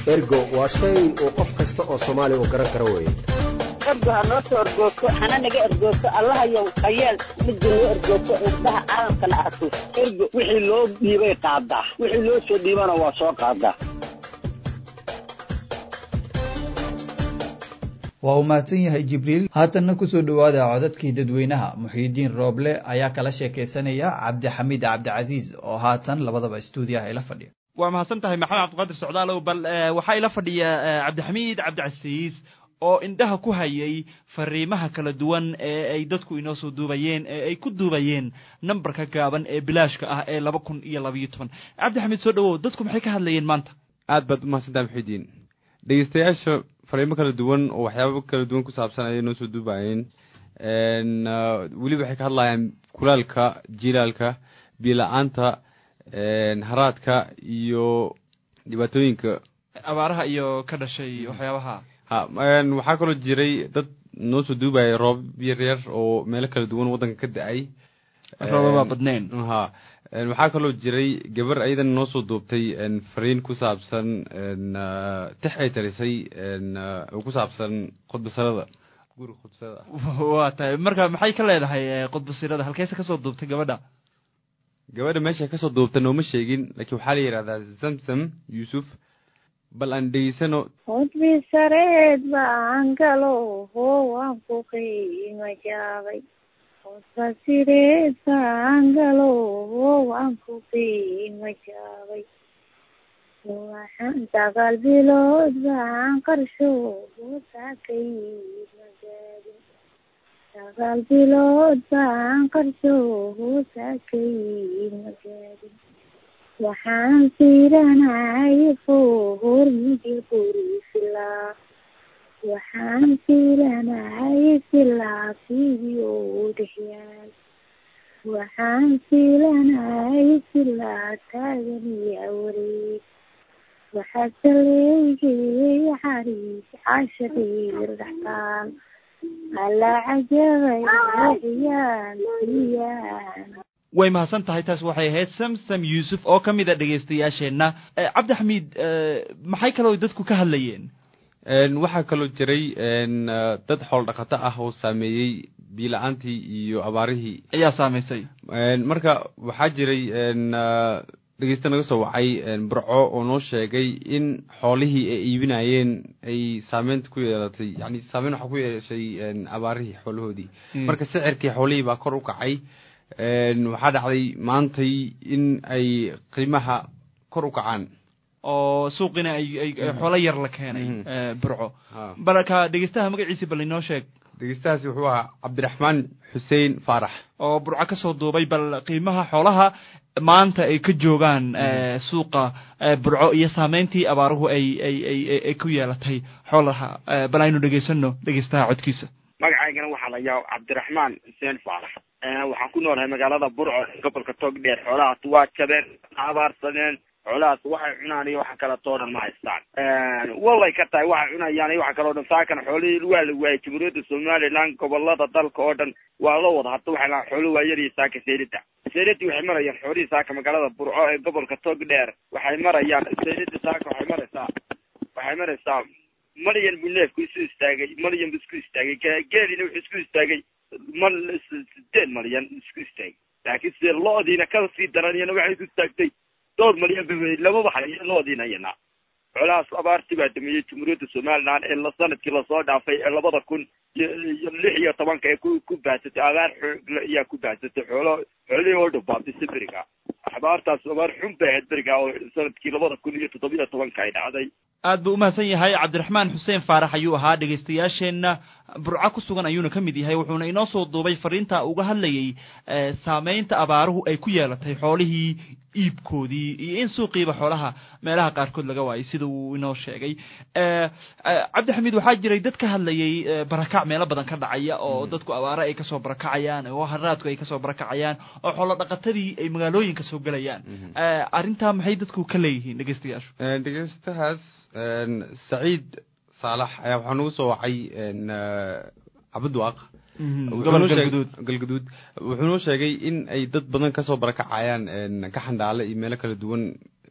ergo waa shay uu qof kasta oo soomaali uu garan karo weeye ergo ha noo soo ergoogto hana naga ergoogto allahayow hayeel midda noo ergoogto indhaha caalamkana arko ergo wixii loo dhiibay qaadaa wixii loo soo dhiibana waa soo qaadaa waa uu mahadsan yahay jibriil haatanna kusoo dhowaada codadkii dadweynaha muxiidiin rooble ayaa kala sheekaysanaya cabdixamiid cabdicasiis oo haatan labadaba stuudiyaha ila fadhiya waa mahadsan tahay maxamed cabdiqaadir socdaalow bal waxaa ila fadhiya cabdixamiid cabdicasiis oo indhaha ku hayay fariimaha kala duwan ee ay dadku inoo soo duubayeen ee ay ku duubayeen nambarka gaaban ee bilaashka ah ee laba kun iyo labayo toban cabdixamiid soo dhawow dadku maxay ka hadlayeen maanta aad baad umahadsantaha muxiidiin dhegeystayaasha fariimo kala duwan oo waxyaaba kala duwan ku saabsan ayay noo soo duubayeen weliba waxay ka hadlayaan kulaalka jilaalka biila-aanta haraadka iyo dhibaatooyinka abaaraha iyo ka dhashay waxyaabaha ha waxaa kaloo jiray dad noo soo duubaya roob yar yar oo meelo kala duwan waddanka ka da-ay roobaba badneen ha waxaa kaloo jiray gabar ayadana noo soo duubtay fariin ku saabsan tix ay tarisay oo ku saabsan khudbasarada guriga khudbasarada waa tahay marka maxay ka leedahay khudbasirada halkeese kasoo duubtay gabadha gabadha meesha kasoo duubta nooma sheegin laakiin waxaa la yidhahdaa zamzam yuusuf bal aan dhegeysano khudbi sareed baan galo hoo waan ku qiima jaabay khudba sireed baan galo hoo waan ku qiima jaabay waxaan sagaal bilood baan qarsho hoosakay magaadin sagaal bilood baan qarsho hoosakay magaadin waxaan fiiranay fohor migi quri filaa waxaan fiiranay filaa fidio dhexyaal waxaan fiilanay filaa taaganiya wareeg waxaa saleygay xariis cashaqir dhaxtaal alla cajabay waxyaan siyaan way mahadsan tahay taas waxay ahayd samsam yuusuf oo ka mid a dhegaystayaasheenna cabdixamiid maxay kaloo dadku ka hadlayeen waxaa kaloo jiray dad xool dhaqato ah oo saameeyey biila-aantii iyo abaarihii ayaa saameysay marka waxaa jiray dhegeysta naga soo wacay burco oo noo sheegay in xoolihii ay iibinayeen ay saameynta ku yeelatay yani saameyn waxaa ku yeeshay abaarihii xoolahoodii marka sicirkii xoolihii baa kor u kacay waxaa dhacday maantay in ay qiimaha kor u kacaan oo suuqina ay ay xoolo yar la keenay burco balka dhegeystaha magaciisi bal inoo sheeg dhegeystahaasi wuxuu ahaa cabdiraxmaan xuseen faarax oo burco kasoo duubay bal qiimaha xoolaha maanta ay ka joogaan suuqa burco iyo saameyntii abaaruhu ay ay ay ay ku yeelatay xoolaha bal aynu dhegeysano dhegeystaha codkiisa magacaygana waxaa la yaab cabdiraxmaan xuseen faarax waxaan ku noolahay magaalada burco gobolka togdheer xoolahaas waa jabeen abaarsadeen xoolahaas waxay cunaan iyo waxa kaleetoo dhan ma haystaan walay ka tahay waxay cunayaan iyo waxa kaleo dhan saakan xoolihii waa la waayay jamhuuriyadda somaliland gobolada dalka oo dhan waa la wada hadda waxay lahaan xoolo waayadii saaka seelida seelidii waxay marayaan xoolihii saaka magaalada burco ee gobolka togdheer waxay marayaan seelida saaka waxay maraysaa waxay maraysaa malyan buu neefku isu istaagay malyan buu isku istaagay geelina wuxuu isku istaagay mal sideed malyan isku istaagay laakiin side lo-diina ka sii daraniyana waxay isku istaagtay dhowr malyan ba lamaba hayo loodiina iyana xoolahaas abaartii baa dameeyey jamhuuriyadda somaliland ee la sanadkii lasoo dhaafay ee labada kun iyo lix iyo tobanka ee ku ku baahsatay abaar xoog ayaa ku baahsatay xoolo xoolihii oo dhabaabisay beriga abaartaas abaar xun bay ahayd beriga oo sanadkii labada kun iyo toddobiyo tobanka ay dhacday aad buu umahadsan yahay cabdiraxmaan xuseen faarax ayuu ahaa dhegaystayaasheenna burco ku sugan ayuuna ka mid yahay wuxuuna inoo soo duubay fariinta uga hadlayay saameynta abaaruhu ay ku yeelatay xoolihii iibkoodii iyo in suuqiiba xoolaha meelaha qaarkood laga waayay sida uu inoo sheegay cabdixamiid waxaa jiray dad ka hadlayay barakac meelo badan ka dhacaya oo dadku abaare ay kasoo barakacayaan oo haraadku ay kasoo barakacayaan oo xoolo dhaqatadii ay magaalooyinka soo gelayaan arrintaa maxay dadku ka leeyihiin dhegeystayaashu dhegeystahaas saciid saalax ayaa waxaa nagu soo wacay cabudwaaq galgaduud wuxuu noo sheegay in ay dad badan kasoo barakacayaan ka xandhaale iyo meelo kala duwan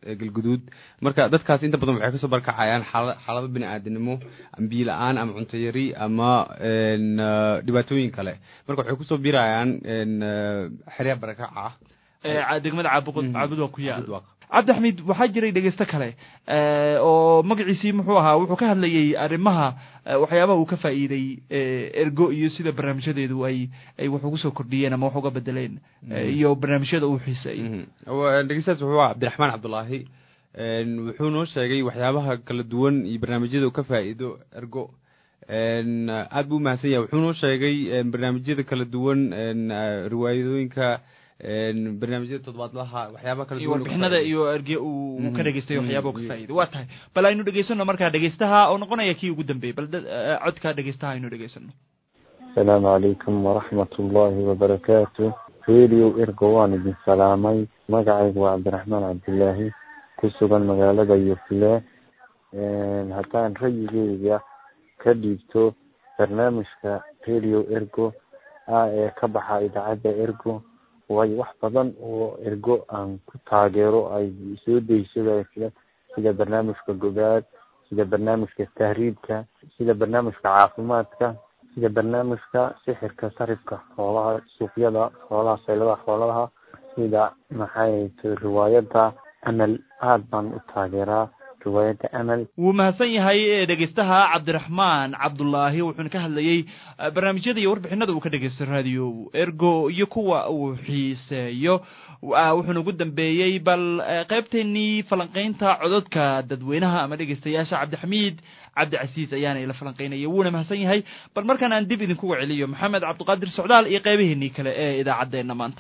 galguduud marka dadkaas inta badan waxay kasoo barkacayaan xaala xaalado bini aadanimo biyo la-aan ama cunto yari ama dhibaatooyin kale marka waxay kusoo birayaan xerya barakaca ah degmada caabud caabud waa ku yaal cabdixamiid waxaa jiray dhegeysto kale oo magaciisii muxuu ahaa wuxuu ka hadlayay arrimaha waxyaabaha uu ka faa'iiday ergo iyo sida barnaamijyadeedu ay ay wax ugu soo kordhiyeen ama wax uga bedeleen iyo barnaamijyada uu xiiseeyey dhegeystaas wuxuu ahaa cabdiraxmaan cabdulaahi wuxuu noo sheegay waxyaabaha kala duwan iyo barnaamijyada uu ka faa'iido ergo aad buu umahadsan yahay wuxuu noo sheegay barnaamijyada kala duwan riwaayadooyinka barnaamijyada toddobaadlaha waxyaaba kala iyo warbixinada iyo erge uu ka dhegeystay waxyaaba uu ka faa'iiday waa tahay bal aynu dhegeysano markaa dhegeystaha oo noqonaya kii ugu dambeeyey bal codka dhegeystaha aynu dhegeysano asalaamu calaykum waraxmat ullaahi wabarakaatu radio ergo waan idin salaamay magacaygu waa cabdiraxmaan cabdilaahi ku sugan magaalada yufle haddaan rayigeyga ka dhiibto barnaamijka radio ergo ah ee ka baxa idaacadda ergo waayo wax badan oo ergo aan ku taageero ay soo deysada sida barnaamijka gogaad sida barnaamijka tahriibka sida barnaamijka caafimaadka sida barnaamijka sixirka sarifka xoolaha suuqyada xoolaha sayladaha xoolaha sida maxay riwaayada amal aad baan u taageeraa riwaayadda amal wuu mahadsan yahay dhegeystaha cabdiraxmaan cabdulaahi wuxuuna ka hadlayey barnaamijyada iyo warbixinada uu ka dhegeysto radio ergo iyo kuwa uu xiiseeyo wuxuuna ugu dambeeyey bal qaybteenii falanqeynta cododka dadweynaha ama dhegeystayaasha cabdixamiid cabdicasiis ayaana ila falanqeynaya wuuna mahadsan yahay bal markaan aan dib idinkuga celiyo maxamed cabdiqaadir socdaal iyo qeybaheenii kale ee idaacaddeenna maanta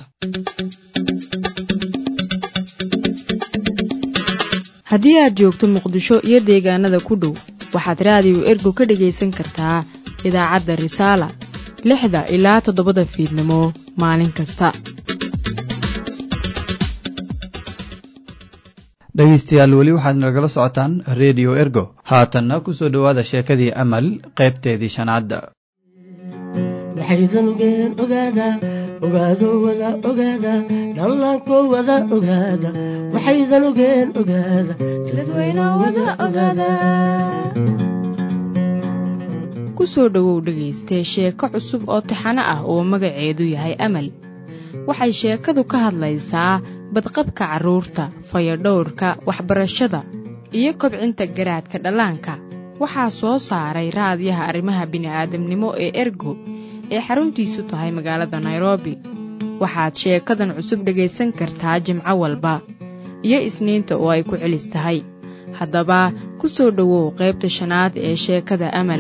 haddii aad joogto muqdisho iyo deegaanada ku dhow waxaad raadiyo ergo ka dhegaysan kartaa idaacadda risaala lixda ilaa toddobada fiidnimo maalin kasta dhegaystayaal weli waxaad nagala socotaan redio ergo haatanna ku soo dhowaada sheekadii amal qaybteedii shanaadda waxaydan ogeen ogaada ogaado wada ogaada dhallaanko wada ogaada waxaydan ogeen ogaada dadweyne wada ogaada ku soo dhowow dhegaystee sheeko cusub oo taxano ah oo magaceedu yahay amal waxay sheekadu ka hadlaysaa badqabka carruurta fayadhowrka waxbarashada iyo kobcinta garaadka dhallaanka waxaa soo saaray raadiyaha arrimaha bini'aadamnimo ee ergo ee xaruntiisu tahay magaalada nairobi waxaad sheekadan cusub dhegaysan kartaa jimco walba iyo isniinta oo ay ku celis tahay haddaba ku soo dhowow qaybta shanaad ee sheekada amal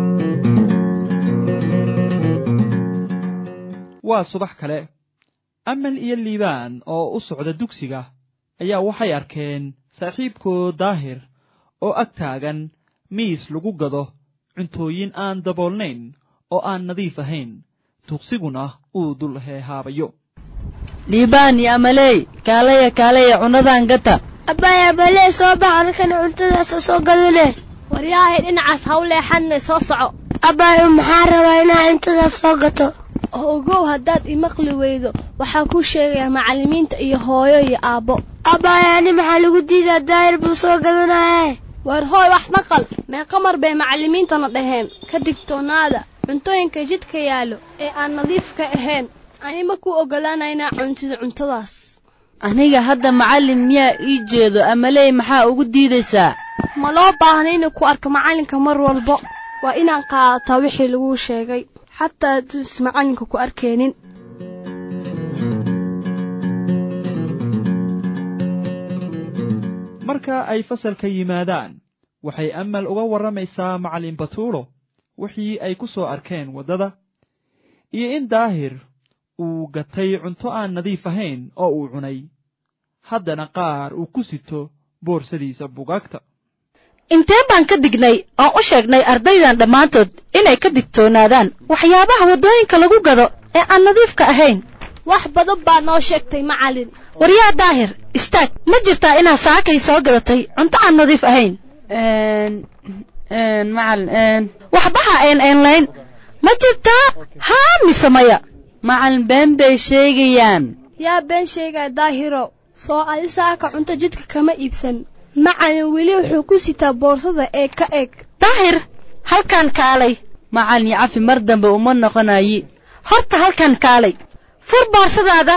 waa subax kale amal iyo liibaan oo u socda dugsiga ayaa waxay arkeen saaxiibkood daahir oo ag taagan miis lagu gado cuntooyin aan daboolnayn oo aan nadiif ahayn tuqsiguna uu dul heehaabayo liibaan iyo amaley kaalaya kaalaya cunnadan gata abbaay abalee soo bax halkan cuntadaasa soo gadane waryaahay dhinacaas ha u leexanne soo soco abbaay maxaa rabaa inaa cuntadaas soo gato oo ogow haddaad imaqli weydo waxaa kuu sheegayaa macallimiinta iyo hooyo iyo aabbo abbaay ani maxaa lagu diidaa daahir buu soo gadanaye waar hooy wax maqal meeqa mar bay macallimiintana dhaheen ka digtoonaada cuntooyinka jidka yaallo ee aan nadiifka ahayn ani ma ku oggolaanaynaa cuntida cuntadaas aniga hadda macallin miyaa ii jeedo amaley maxaa ugu diidaysaa ma loo baahna inuu ku arko macallinka mar walbo waa inaan qaadataa wixii laguu sheegay xataa hadduus macallinka ku arkaynin marka ay fasalka yimaadaan waxay amal uga warramaysaa macallin batuulo wixii ay ku soo arkeen waddada iyo in daahir uu gatay cunto aan nadiif ahayn oo uu cunay haddana qaar uu ku sito boorsadiisa bugaagta intee baan ka dignay oon u sheegnay ardaydan dhammaantood inay ka digtoonaadaan waxyaabaha waddooyinka lagu gado ee aan nadiifka ahayn wax badan baa noo sheegtay macallin waryaa daahir istaag ma jirtaa inaad saakay soo gadatay cunto aan nadiif ahayn macalin waxbaha een eenlayn ma jirtaa haa mise maya macalin been bay sheegayaan yaa been sheegaya daahiro soo adi saaka cunto jidka kama iibsan macalin weli wuxuu ku sitaa boorsada ee ka eg daahir halkan kaalay macalin cafi mar dambe uma noqonayi horta halkan kaalay fur boorsadaada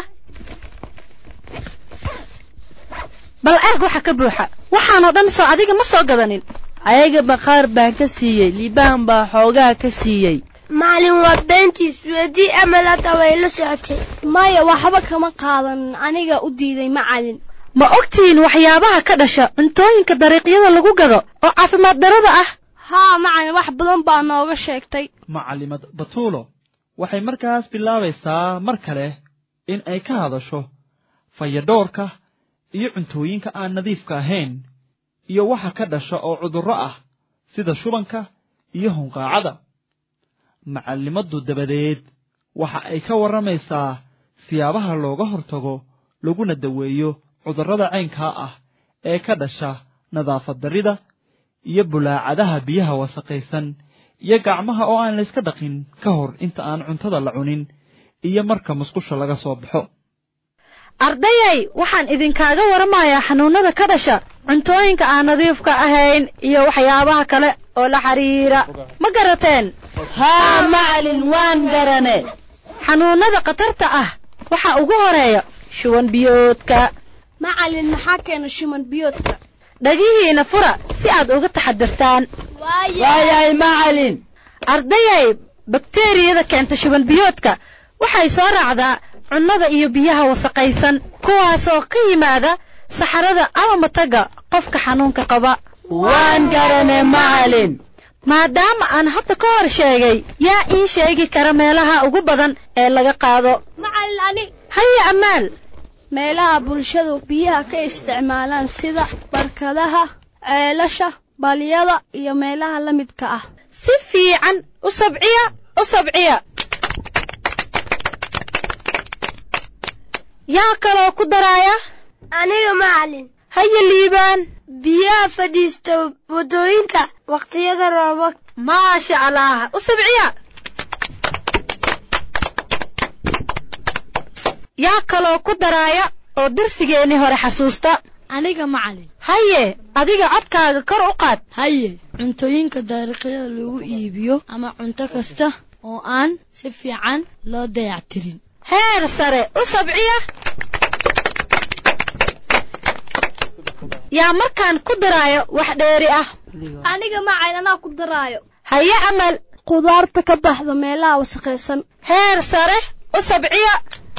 bal erg waxa ka buuxa waxaanoo dhan soo adiga ma soo gadanin ayaga baqaar baan ka siiyey liibaan baa xoogaa ka siiyey macalin waa beentiis weydii amal hadda way la socotay maya waxba kama qaadan aniga u diiday macalin ma ogtihiin waxyaabaha ka dhasha cuntooyinka dariiqyada lagu gado oo caafimaad darada ah haa macalin wax badan baa nooga sheegtay macalimad batuulo waxay markaas bilaabaysaa mar kale in ay ka hadasho fayadhoorka iyo cuntooyinka aan nadiifka ahayn iyo waxa ka dhasha oo cudurro ah sida shubanka iyo hunqaacada macallimaddu dabadeed waxa ay ka warramaysaa siyaabaha looga hortago laguna daweeyo cudurrada caynkaa ah ee ka dhasha nadaafad darrida iyo bulaacadaha biyaha wasaqaysan iyo gacmaha oo aan layska dhaqin ka hor inta aan cuntada la cunin iyo marka musqusha laga soo baxo ardayay waxaan idinkaaga waramayaa xanuunada ka dhasha cuntooyinka aan nadiifka ahayn iyo waxyaabaha kale oo la xiriira ma garateen haa macalin waan garane xanuunada khatarta ah waxaa ugu horeeya shuban biyoodka macalin maxaa keena shuban biyoodka dhagihiina fura si aad uga taxadirtaan waayahay macalin ardayay bakteriyada keenta shuban biyoodka waxay soo raacdaa cunnada iyo biyaha wasaqaysan kuwaasoo ka yimaada saxarada ama mataga qofka xanuunka qaba waan garane macalin maadaama aan hadda ka hor sheegay yaa ii sheegi kara meelaha ugu badan ee laga qaado macalin ani haya ammaal meelaha bulshadu biyaha ka isticmaalaan sida barkadaha ceelasha balyada iyo meelaha la midka ah si fiican u sabciya u sabciya yaa kaloo ku daraaya aniga macalin haya liibaan biyaha fadhiista waddooyinka waqtiyada roobab maasha allah u sabciya yaa kaloo ku daraaya oo darsigeennii hore xasuusta aniga macalin haye adiga codkaaga kor u qaad haye cuntooyinka dariiqyada lagu iibiyo ama cunto kasta oo aan si fiican loo dayactirin heer sare u sabciya yaa markaan ku daraayo wax dheeri ah aniga macalin anaa ku daraayo haye amal khudaarta ka baxda meelaha wasaqaysan heer sare u sabciya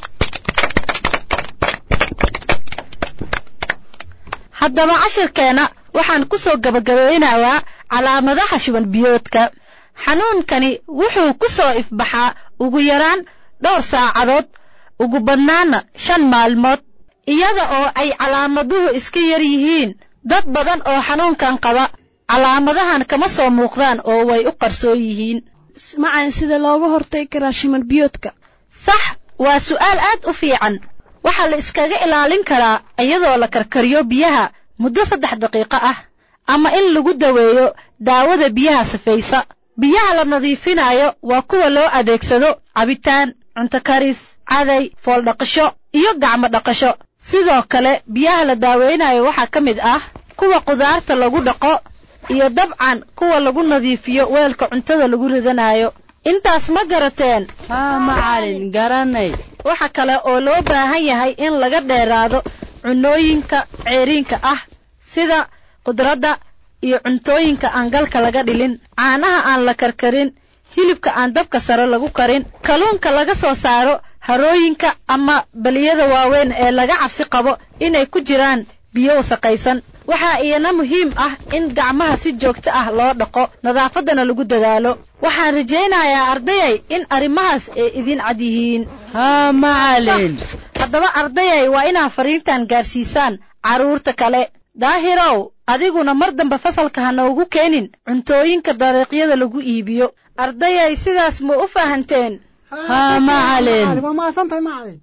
haddaba cashirkeenna waxaan ku soo gabagabeynayaa calaamadaha shuban biyoodka xanuunkani wuxuu ku soo ifbaxaa ugu yaraan dhowr saacadood ugu badnaana shan maalmood iyada oo ay calaamaduhu iska yar yihiin dad badan oo xanuunkan qaba calaamadahan kama soo muuqdaan oo way u qarsoon yihiin macalin sida looga hortagi karaa shuban biyoodka sax waa su'aal aad u fiican waxaa la iskaga ilaalin karaa iyadoo la karkariyo biyaha muddo saddex daqiiqo ah ama in lagu daweeyo daawada biyaha sifaysa biyaha la nadiifinayo waa kuwa loo adeegsado cabitaan cunto karis caday fooldhaqasho iyo gacmo dhaqasho sidoo kale biyaha la daaweynayo waxaa ka mid ah kuwa qudaarta lagu dhaqo iyo dabcan kuwa lagu nadiifiyo weelka cuntada lagu ridanayo intaas ma garateen haa macalin garanay waxa kale oo loo baahan yahay in laga dheeraado cunooyinka ceeriinka ah sida khudradda iyo cuntooyinka aan galka laga dhilin caanaha aan la karkarin hilibka aan dabka sare lagu karin kalluunka laga soo saaro harooyinka ama baliyada waaweyn ee laga cabsi qabo inay ku jiraan biyo wasaqaysan waxaa iyana muhiim ah in gacmaha si joogto ah loo dhaqo nadaafaddana lagu dadaalo waxaan rajaynayaa ardayay in arrimahaas ay idin cad yihiin haa macalin haddaba ardayay waa inaad fariintan gaarsiisaan carruurta kale daahirow adiguna mar dambe fasalka ha noogu keenin cuntooyinka dariiqyada lagu iibiyo ardayay sidaas ma u fahanteen haa macalin waa mahadsantahay macalin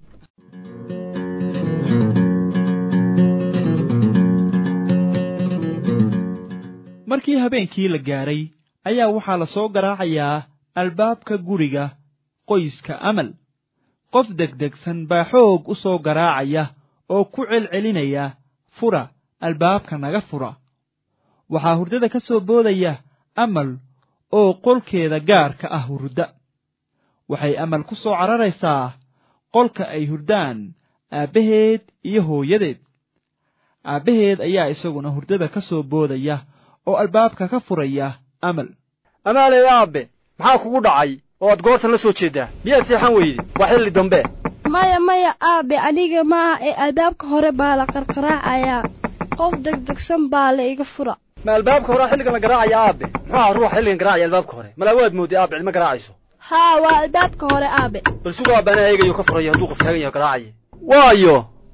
markii habeenkii la gaaray ayaa waxaa la soo garaacayaa albaabka guriga qoyska amal qof degdegsan baa xoog u soo garaacaya oo ku celcelinaya fura albaabka naga fura waxaa hurdada ka soo boodaya amal oo qolkeeda gaarka ah hurda waxay amal ku soo cararaysaa qolka ay hurdaan aabbaheed iyo hooyadeed aabbaheed ayaa isaguna hurdada ka soo boodaya oo albaabka ka furaya amal amaaley aabe maxaa kugu dhacay oo aad goortan la soo jeeddaa miyaad seexan weyde waa xilli dambe maya maya aabe aniga maaha ee albaabka hore baa la qarqaraacayaa qof degdegsan baa la iga fura ma albaabka horea xilligan la garaacaya aabe muxuu aha ruuxa xilligan garaacaya albaabka hore malaa waad moodday aabe cidma garaacayso haa waa albaabka hore aabe bal sugu aabbaana eegayo ka furayo hadduu qof taagan yaho garaacaya waayo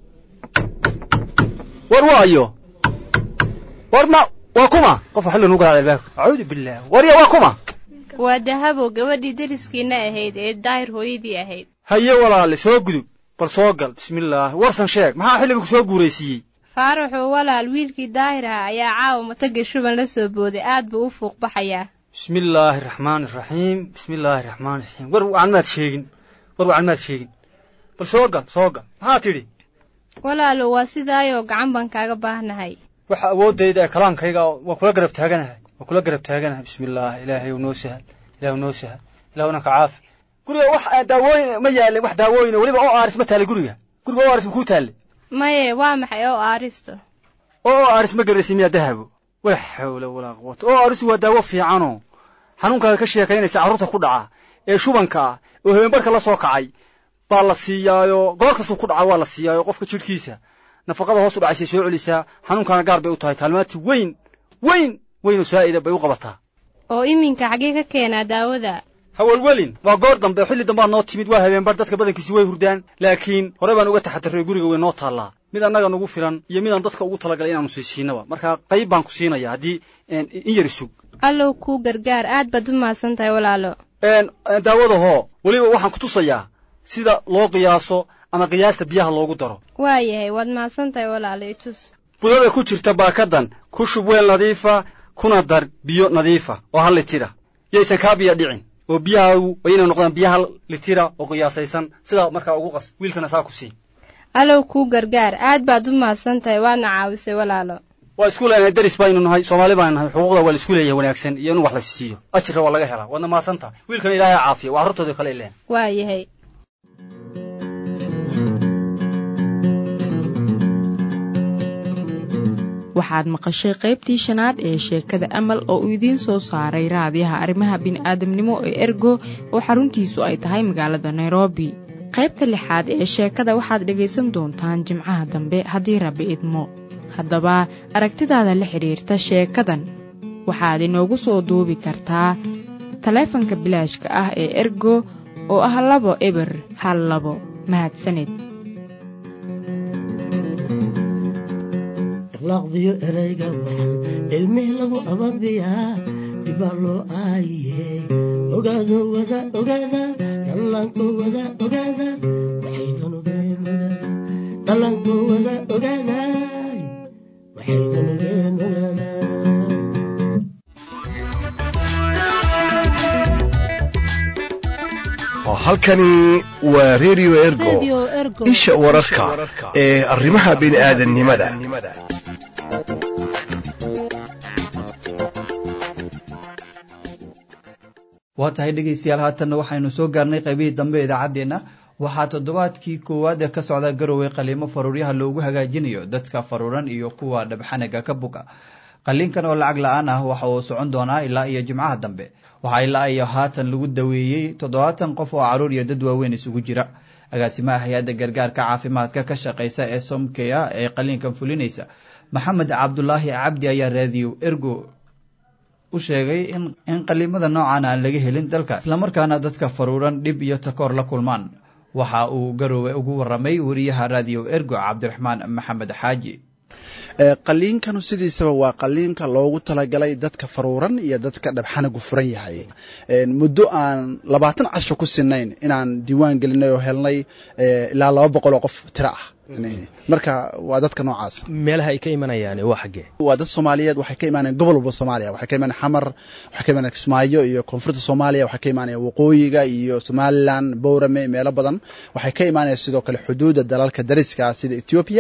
war waayo war ma waa kuma qofa xilligan u garaacay albaabka acuudu billah warya waa kuma waa dahabo gabadhii dariskiina ahayd ee daahir hooyadii ahayd haye walaale soo gudub bal soo gal bismillaah warsan sheeg maxaa xilligan ku soo guuraysiiyey faaraxoo walaal wiilkii daahir ah ayaa caawa mataga shuban la soo booday aad buu u fuuq baxayaa bismillaahi raxmaani raxiim bismillaahi raxmaani raxiim war wacan maad sheegin war wacan maad sheegin bal soo gal soo gal maxaa tidhi walaalo waa sidaayoo gacan baan kaaga baahnahay waxa awooddayda ee kalaankayga waa kula garab taaganahay waa kula garab taaganahay bismillaah ilaahay noo sahal ilaahu noo sahal ilahu nanka caafi guriga wax daawooyin ma yaalin wax daawooyin weliba oo aaris ma taallay guriga guriga oo aaris ma kuu taallay maye waa maxay oo aaristo oo oo aaris ma garaysa miyaa dahabo walaa xawla walaa quwata oo aarisu waa daawo fiicanoo xanuunkaaga ka sheekaynaysa carruurta ku dhaca ee shubanka ah oo habeenbarka la soo kacay baa la siiyaayo goor kastuu ku dhaca waa la siiyaayo qofka jidhkiisa nafaqada hoos u dhacaysay soo celisaa xanuunkaana gaar bay u tahay kaalmaati weyn weyn weyn oo saa'ida bay u qabataa oo iminka xaggee ka keenaa daawada hawalwelin waa goor dambe xilli dambaad noo timid waa habeenbar dadka badankiisi way hurdaan laakiin hore baan uga taxadarray guriga way noo taallaa mid annaga nagu filan iyo midaan dadka ugu talagalay inaanu sii siinaba marka qayb baan ku siinaya haddii in yar isug allow kuu gargaar aad baad u mahadsan tahay walaalo daawada hoo weliba waxaan ku tusayaa sida loo qiyaaso ama qiyaasta biyaha loogu daro waayahay waad mahadsan tahay walaalo itus budada ku jirta baakadan ku shub weel nadiifa kuna dar biyo nadiifa oo hal litira yaysan kaa biya dhicin oo biyahaagu waa inay noqdaan biyo hal litira oo qiyaasaysan sidaa markaa ugu qas wiilkana saa ku sii allow kuu gargaar aad baad u mahadsan tahay waadna caawisay walaalo waa isku leenahay daris baynu nahay soomaali baanu nahay xuquuqda waa la isku leeyahay wanaagsan iyo in wax la siiyo ajirra waa laga helaa waadna mahadsan tahay wiilkana ilaahay caafiya waa carruurtooda kale ileen waayahay waxaad maqashay qaybtii shanaad ee sheekada amal oo uu idiin soo saaray raadiyaha arrimaha bini'aadamnimo ee ergo oo xaruntiisu ay tahay magaalada nairobi qaybta lixaad ee sheekada waxaad dhegaysan doontaan jimcaha dambe haddii rabbi idmo haddaba aragtidaada la xidhiirta sheekadan waxaad inoogu soo duubi kartaa taleefanka bilaashka ah ee ergo oo ah labo eber hal labo mahadsaned laqdiyo erayga waxaan ilmih lagu ababiyaa dibaa loo aayiye ogaado wada ogaada dhallaanko wada ogaada waxaydan ogeen ogaada dhallaanko wada ogaada waxaydan ogeen ogaada halkani waa redio ergo isha wararka ee arrimaha bini'aadannimada waa tahay dhegaystayaal haatanna waxaynu soo gaarnay qaybihii dambe idaacaddeenna waxaa toddobaadkii koowaad ee ka socda garowe qaliimo faruuryaha loogu hagaajinayo dadka faruuran iyo kuwa dhabxanaga ka buga qaliinkan oo lacag la-aan ah waxa uu socon doonaa ilaa iyo jimcaha dambe waxaa ilaa iyo haatan lagu daweeyey toddobaatan qof oo caruur iyo dad waaweyn isugu jira agaasimaha hay-adda gargaarka caafimaadka ka shaqeysa ee somkeya ee qaliinkan fulinaysa maxamed cabdulaahi cabdi ayaa raadiyo ergo u sheegay in qaliimada noocan aan laga helin dalka islamarkaana dadka faruuran dhib iyo takoor la kulmaan waxa uu garoowe ugu waramay wariyaha raadiyo ergo cabdiraxmaan maxamed xaaji qaliinkanu sidiisaba waa qaliinka loogu talagalay dadka faruuran iyo dadka dhabxanagu furan yahay muddo aan labaatan casho ku sinayn inaan diiwaan gelinay oo helnay ilaa laba boqol oo qof tiro ah marka waa dadka noocaas meelaha ay ka imanayaan waa xaggee waa dad soomaaliyeed waxay ka imaanayaan gobol walba soomaaliya waxay ka imaanayaan xamar waxay ka imaanayaan kismaayo iyo koonfurta soomaaliya waxay ka imaanayaan waqooyiga iyo somaliland bowrame meelo badan waxay ka imaanayaan sidoo kale xuduudda dalalka dariska sida ethiopia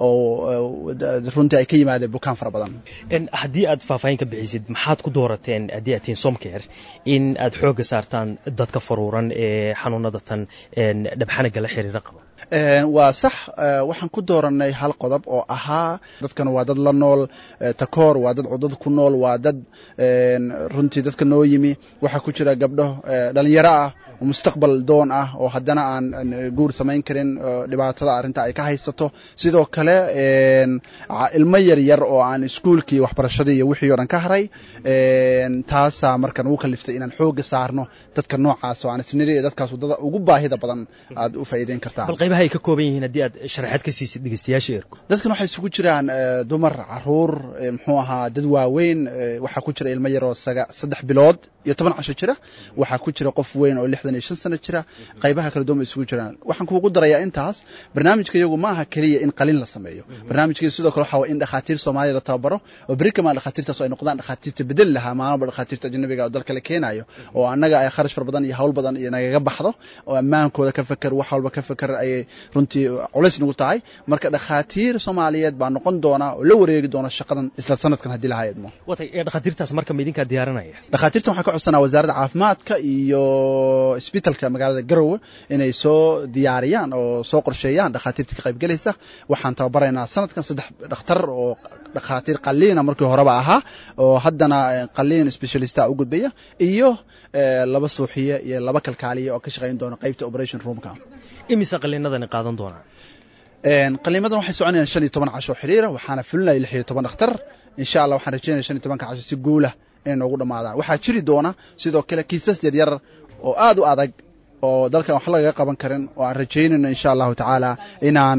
oo runtii ay ka yimaadeen bukaan fara badan haddii aad faahfaahin ka bixisid maxaad ku doorateen haddii aad tihiin somcare in aad xoogga saartaan dadka faruuran ee xanuunada tan dhabxanaga la xiriira qaba waa sax waxaan ku dooranay hal qodob oo ahaa dadkan waa dad la nool takoor waa dad cudad ku nool waa dad runtii dadka noo yimi waxaa ku jira gabdho dhalinyaro ah oo mustaqbal doon ah oo haddana aan guur samayn karin dhibaatada arrinta ay ka haysato sidoo kale ilmo yar yar oo aan iskuulkii waxbarashadii iyo wixii o dhan ka haray taasaa marka nagu kaliftay inaan xooga saarno dadka noocaas oo aan isniri dadkaas wadada ugu baahida badan aad u faa'iideyn kartaan bal qaybaha ay ka kooban yihiin haddii aad sharaxaad ka siisid dhegeystayaasha ergo dadkan waxay isugu jiraan dumar caruur muxuu ahaa dad waaweyn waxaa ku jira ilmo yar oo saddex bilood iyo toban casho jira waxaa ku jira qof weyn oo lixdan iyo shan sano jira qaybaha kala duwan bay isugu jiraan waxaan kuugu darayaa intaas barnaamijka iyagu ma aha keliya in qalin la sameeyo barnaamijka sidoo kale waxaa in dhakhaatiir soomaaliya la tababaro oo beri kamaan dhakhaatiirtaas ay noqdaan dhakhaatiirta bedeli lahaa maalmaba dhakhaatiirta ajnabiga oo dalka la keenayo oo annaga ay kharash far badan iyo hawl badan iyo nagaga baxdo oo ammaankooda ka feker wax walba ka feker ayay runtii culays nagu tahay marka dhakhaatiir soomaaliyeed baa noqon doona oo la wareegi doona shaqadan isla sanadkan haddii lahaa idmo watay dhakhaatiirtaas marka ma idinkaa diyaaranaya dhakhaatiirtan waxaan ka codsanaa wasaaradda caafimaadka iyo isbitalka magaalada garowe inay soo diyaariyaan oo soo qorsheeyaan dhakhaatiirta ka qaybgelaysa waxaan tababaraynaa sanadkan saddex dhakhtar oo dhakhaatiir qaliina markii horeba ahaa oo haddana qaliin specialista u gudbaya iyo laba suuxiye iyo laba kalkaaliya oo ka shaqayn doona qaybta operation roomka imise qaliinadani qaadan doonaan qaliimadan waxay soconayaan shan iyo toban casho xiriira waxaana fulinaya lix iyo toban dhakhtar insha allah waxaan rajeynaya shan iyo tobanka casho si guula inay noogu dhammaadaan waxaa jiri doona sidoo kale kiisas yaryar oo aad u adag oo dalkan wax lagaga qaban karin oo aan rajaynayno insha allahu tacaala inaan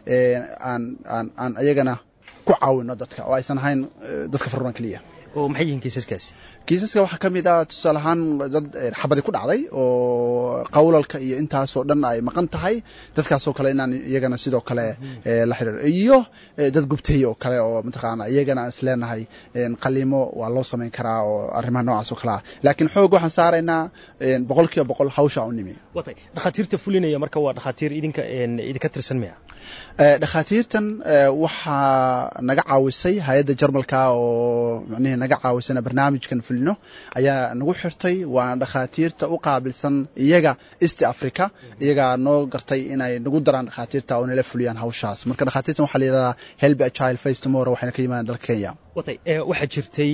aan aan aan ayagana ku caawino dadka oo aysan ahayn dadka faruuran keliya oo maxay yihiin kiisaskaasi kiisaska waxaa ka mid ah tusaale ahaan dad xabadi ku dhacday oo qawlalka iyo intaasoo dhan ay maqan tahay dadkaasoo kale inaan iyagana sidoo kale la xiriiro iyo dad gubtay oo kale oo mataqaana iyagana aan isleenahay qaliimo waa loo samayn karaa oo arrimaha noocaas oo kale ah laakiin xoog waxaan saaraynaa boqol kiiba boqol hawsha u nimi watay dhakhaatiirta fulinaya marka waa dhakhaatiir idinka idinka tirsan maya dhakhaatiirtan waxaa naga caawisay hay-adda jarmalka oo micnihii naga caawisana barnaamijkan fulino ayaa nagu xirtay waana dhakhaatiirta u qaabilsan iyaga east africa iyagaa noo gartay inay nagu daraan dhakhaatiirta oo nala fuliyaan hawshaas marka dhakhaatiirtan waxaa la yidhahdaa help a child face tomorrow waxayna ka yimaadaan dalka kenya watay waxaa jirtay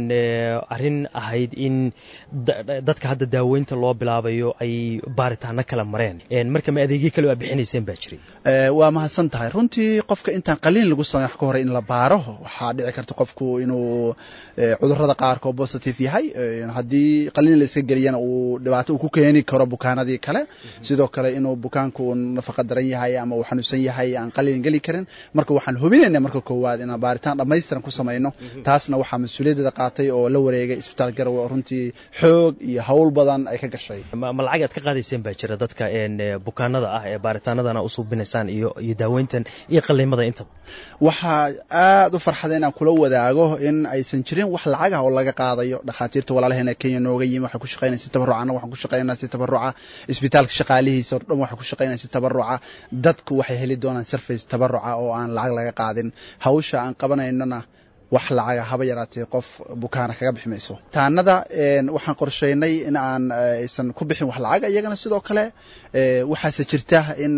arrin ahayd in dadka hadda daaweynta loo bilaabayo ay baaritaano kala mareen marka ma adeegyo kale aa bixinayseen baa jiray waa mahadsan tahay runtii qofka intaan qaliin lagu samey wax ka hore in la baaro waxaa dhici karta qofku inuu cudurada qaarkood positive yahay haddii qaliin la iska geliyana uu dhibaato uu ku keeni karo bukaanadii kale sidoo kale inuu bukaanku nafaqa daran yahay ama uu xanuunsan yahay aan qaliin geli karin marka waxaan hubinayna marka koowaad inaan baaritaan dhammaystiran ku samayno taasna waxaa mas-uuliyaddeeda qaatay oo la wareegay isbitaal garowe oo runtii xoog iyo hawl badan ay ka gashay ma lacag aad ka qaadayseen baa jira dadka bukaanada ah ee baaritaanadana u suubinaysaan iyo iyo daaweyntan iyo qaliimada intaba waxaa aad u farxada inaan kula wadaago in aysan jirin wax lacag ah oo laga qaadayo dhakhaatiirta walaalaheena kenya nooga yimi waxay ku shaqeynaya si tabaruca annaga waxaan ku shaqeynaa si tabaruca isbitaalka shaqaalihiisa o dhan waxay ku shaqeynaya si tabaruca dadku waxay heli doonaan surface tabaruca oo aan lacag laga qaadin hawsha aan qabanaynona wax lacaga haba yaraatee qof bukaana kaga bixi mayso taanada waxaan qorsheynay in aan aysan ku bixin wax lacaga iyagana sidoo kale waxaase jirta in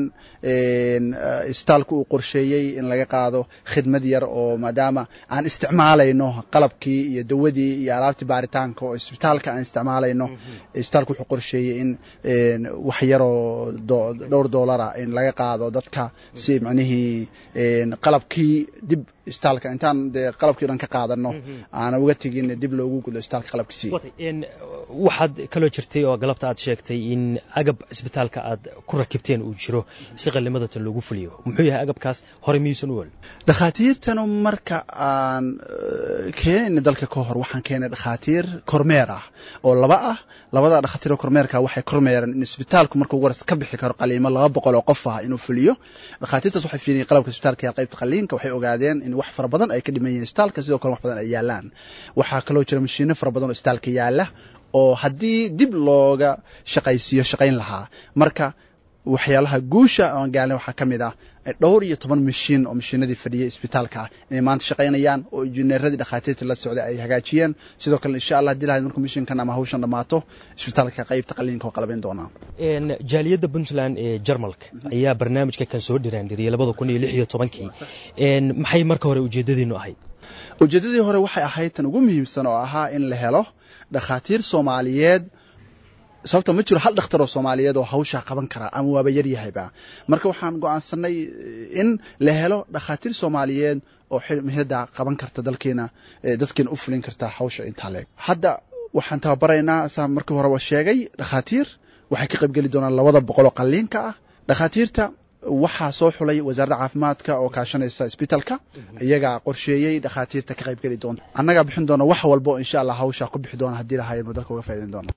isbitaalku uu qorsheeyey in laga qaado khidmad yar oo maadaama aan isticmaalayno qalabkii iyo dawadii iyo alaabtii baaritaanka oo isbitaalka aan isticmaalayno isbitaalku wuxuu qorsheeyey in wax yaroo dhowr doolara in laga qaado dadka si macnihii qalabkii dib isbitaalka intaan dee qalabkii dhan ka qaadano aana uga tegin dib loogu gudo isbitaalka qalabkiisii waxaad kaloo jirtay oo galabta aad sheegtay in agab cisbitaalka aad ku rakibteen uu jiro si qalimadatan loogu fuliyo muxuu yahay agabkaas hore miyuusan u wal dhakhaatiirtanu marka aan keenayna dalka ka hor waxaan keenay dhakhaatiir kormeer ah oo laba ah labada dhakhaatiir oo kormeerka waxay kormeereen in isbitaalku markuu waras ka bixi karo qaliimo laba boqol oo qof ah inuu fuliyo dhakhaatiirtaas waxay fiiriyeen qalabka isbitaalka iyo qaybta qaliinka waxay ogaadeen in wax fara badan ay ka dhiman yihiin isbitaalka sidoo kale wax badan ay yaalaan waxaa kaloo jira mashiino fara badan oo isbitaalka yaala oo haddii dib looga shaqaysiiyo shaqayn lahaa marka waxyaalaha guusha aan gaalin waxaa ka mid ah dhowr iyo toban mashiin oo mashiinadii fadhiyay isbitaalka ah inay maanta shaqaynayaan oo injineeradii dhakhaatiirta la socday ay hagaajiyeen sidoo kale insha allah hadii lahayd markuu mashiinkan ama hawshan dhammaato isbitaalka qaybta qaliinka oo qalabayn doonaa jaaliyadda puntland ee jarmalka ayaa barnaamijka kan soo dhiraandhiriyay labada kun iyo lix iyo tobankii maxay marka hore ujeedadiinu ahayd ujeeddadii hore waxay ahayd tan ugu muhiimsan oo ahaa in la helo dhakhaatiir soomaaliyeed sababta ma jiro hal dhakhtar oo soomaaliyeed oo hawshaa qaban kara ama waaba yar yahayba marka waxaan go'aansanay in la helo dhakhaatiir soomaaliyeed oo mihada qaban karta dalkeena dadkeena u fulin karta hawsha intaa leeg hadda waxaan tababaraynaa saa markii horeba sheegay dhakhaatiir waxay ka qaybgeli doonaan labada boqol oo qalliinka ah dhakhaatiirta waxaa soo xulay wasaaradda caafimaadka oo kaashanaysa isbitaalka iyagaa qorsheeyey dhakhaatiirta ka qaybgeli doonta annagaa bixin doona wax walbo insha allah hawshaa ku bixi doona haddii lahaayeen dalka uga faa'idayn doona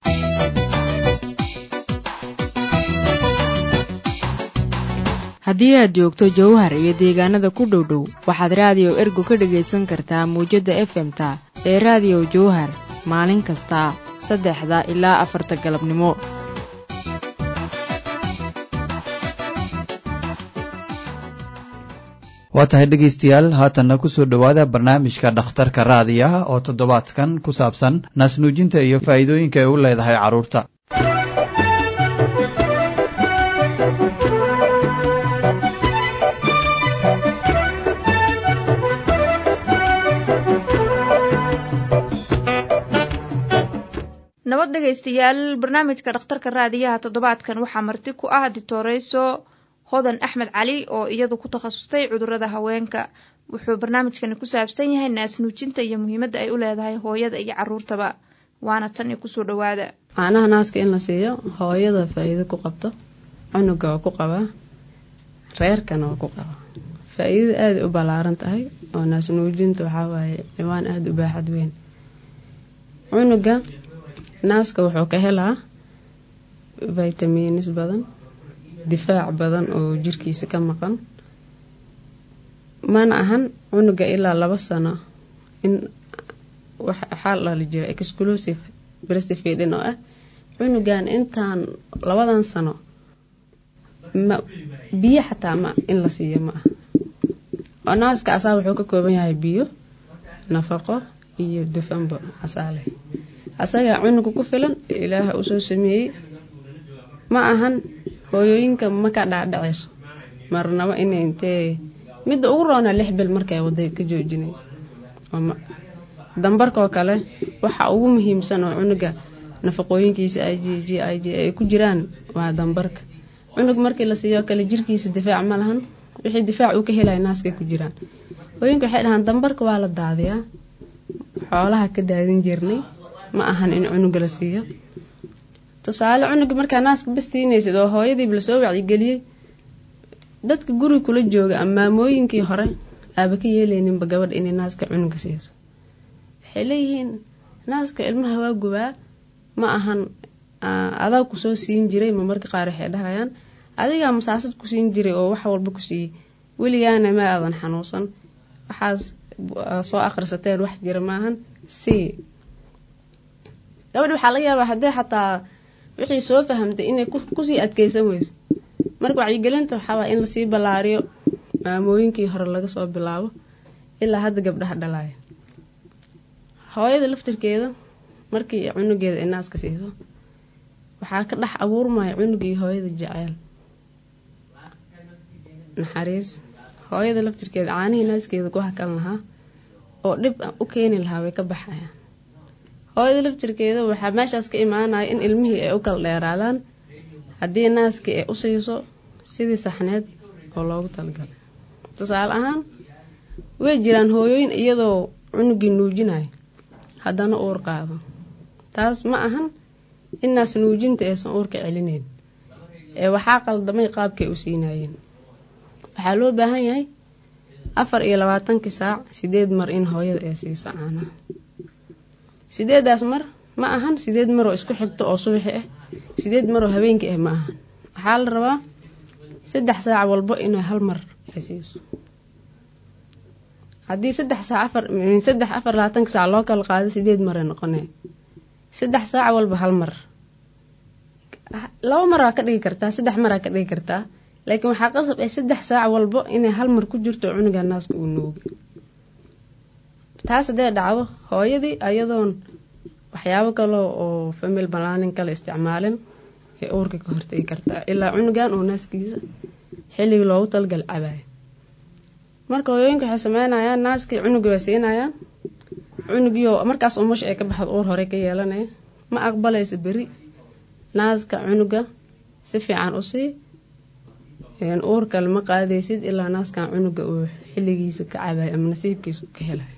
haddii aad joogto jowhar iyo deegaanada ku dhow dhow waxaad raadiyo ergo ka dhagaysan kartaa muwjadda efemta ee raadiyo jowhar maalin kasta saddexda ilaa afarta galabnimo waa tahay dhegaystayaal haatanna kusoo dhowaada barnaamijka dhakhtarka raadiyaha oo toddobaadkan ku saabsan naasnuujinta iyo faa'iidooyinka ay u leedahay carruurta nabad dhegaystayaal barnaamijka dhakhtarka raadiyaha toddobaadkan waxaa marti ku ah ditoreyso hodan axmed cali oo iyadu ku takhasustay cudurada haweenka wuxuu barnaamijkani ku saabsan yahay naasnuujinta iyo muhiimadda ay u leedahay hooyada iyo caruurtaba waana tan iyo kusoo dhowaada caanaha naaska in la siiyo hooyada faa-iido ku qabto cunuga waa ku qabaa reerkana waa ku qabaa faa-iidada aada u ballaaran tahay oo naasnuujinta waxaa waaye ciwaan aada u baaxad weyn cunuga naaska wuxuu ka helaa vitamiinis badan difaac badan oo jirkiisa ka maqan mana ahan cunuga ilaa laba sano in waxaa dhali jira exclusive breastfeeding oo ah cunugan intaan labadan sano ma biyo xataa ma in la siiyo ma ah oo naaska asaa wuxuu ka kooban yahay biyo nafaqo iyo dufanbo asaa leh asagaa cunuga ku filan ilaaha usoo sameeyey ma ahan hooyooyinka ma ka dhaadhaceyso marnabo inay intee midda ugu roonaa lix bil markay waday ka joojinay dambarkaoo kale waxa ugu muhiimsan oo cunuga nafaqooyinkiisa i g g i g ay ku jiraan waa dambarka cunug markii la siiyo kale jirkiisa difaac ma lahan wixii difaac uu ka helaya naaskay ku jiraan hooyinka waxay dhahaan dambarka waa la daadiyaa xoolaha ka daadin jirnay ma ahan in cunuga la siiyo tusaale cunuga markaa naaska bastiinaysid oo hooyadiiba lasoo wacyigeliyey dadka guriga kula jooga ama maamooyinkii hore aaba ka yeelayninba gabadha inay naaska cunuga siiso waxay leeyihiin naaska ilmaha waa gubaa ma ahan adaa kusoo siin jiray ma marka qaar waxay dhahayaan adigaa masaasad ku siin jiray oo wax walba ku siiyey weligaana ma aadan xanuunsan waxaas soo akhrisateen wax jira maahan sii gabadhi waxaa laga yaabaa haddee xataa wixii soo fahamtay inay kusii adkeysan weyso marka wacyigelinta waxaawaa in lasii ballaariyo maamooyinkii hore laga soo bilaabo ilaa hadda gabdhaha dhalaya hooyada laftirkeeda markii cunugeeda ay naaska siiso waxaa ka dhex abuurmaya cunugii hooyada jeceel naxariis hooyada laftirkeeda caanihii naaskeeda ku hakan lahaa oo dhib u keeni lahaa way ka baxayaan hooyada laftirkeeda waxaa meeshaas ka imaanaya in ilmihii ay u kala dheeraadaan haddii naaskii ay u siiso sidii saxneed oo loogu talagalay tusaale ahaan way jiraan hooyooyin iyadoo cunugii nuujinayo haddana uur qaado taas ma ahan inaas nuujinta aysan uurka celineyn ee waxaa qaldamay qaabkay u siinayeen waxaa loo baahan yahay afar iyo labaatankii saac sideed mar in hooyada ay siiso caanaha sideedaas mar ma ahan sideed maroo isku xigto oo subaxi ah sideed maroo habeenkii ah ma ahan waxaa la rabaa saddex saac walbo inay hal mar ay siiso haddii saddex saac afar saddex afar labaatanka saac loo kala qaado sideed maray noqonee saddex saac walba hal mar laba maraa ka dhigi kartaa saddex maraa ka dhigi kartaa laakiin waxaa qasab ay saddex saac walbo inay hal mar ku jirto cunuga naaska uu noogi taas haddee dhacdo hooyadii ayadoon waxyaabo kale oo famil balaanin kale isticmaalin ee uurka ka hortegi kartaa ilaa cunugan oo naaskiisa xilligii loogu talgal cabaayo marka hooyooyinka waxay sameynayaan naaskii cunugii way siinayaan cunugiioo markaas umusha ay ka baxdo uur hore ka yeelanaya ma aqbalaysa beri naaska cunuga si fiican u sii uur kale ma qaadaysid ilaa naaskan cunuga uu xilligiisa ka cabayo ama nasiibkiisa u ka helayo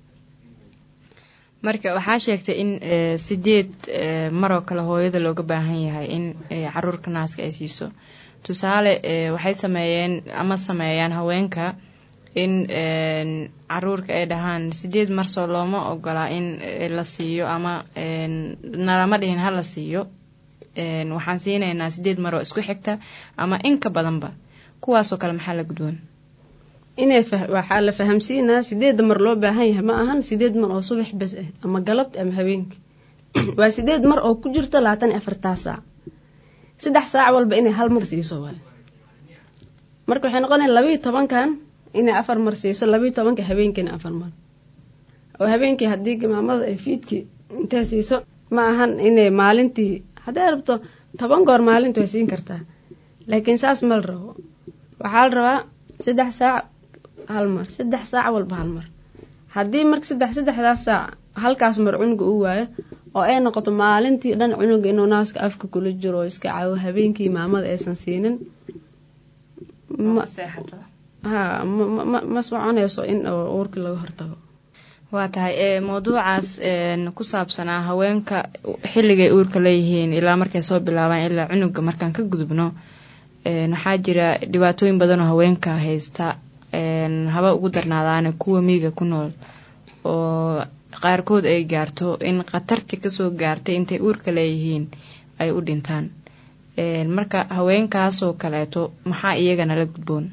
marka waxaa sheegtay in sideed maroo kale hooyada looga baahan yahay in caruurka naaska ay siiso tusaale waxay sameeyeen ama sameeyaan haweenka in caruurka ay dhahaan sideed marsoo looma ogolaa in la siiyo ama nalama dhihin ha la siiyo waxaan siinaynaa sideed maroo isku xigta ama in ka badanba kuwaasoo kale maxaa la gudboon inay waxaa la fahamsiinaa sideedda mar loo baahan yahay ma ahan sideed mar oo subax bes ah ama galabta ama habeenka waa sideed mar oo ku jirto labaatan iyo afartaa saac saddex saac walba inay hal mar siiso waay marka waxay noqonaya labayo tobankan inay afar mar siiso labayo tobanka habeenkiina afar mar oo habeenkii haddii gimaamada ay fiidkii intay siiso ma ahan inay maalintii hadday rabto toban goor maalinta way siin kartaa laakiin saas ma la rabo waxaa la rabaa saddex saac hal mar saddex saac walba hal mar haddii marka saddex saddexdaas saac halkaas mar cunuga uu waayo oo ay noqoto maalintii dhan cunuga inuu naaska afka kula jiro oo iska cawo habeenkii maamada aysan siinin ha ma soconayso in uurka laga hortago waa tahay mawduucaas ku saabsanaa haweenka xilligay uurka leeyihiin ilaa markay soo bilaabaan ilaa cunuga markaan ka gudubno waxaa jira dhibaatooyin badanoo haweenka haysta haba ugu darnaadaane kuwa miiga ku nool oo qaarkood ay gaarto in khatartii kasoo gaartay intay uurka leeyihiin ay u dhintaan marka haweenkaasoo kaleeto maxaa iyagana la gudboon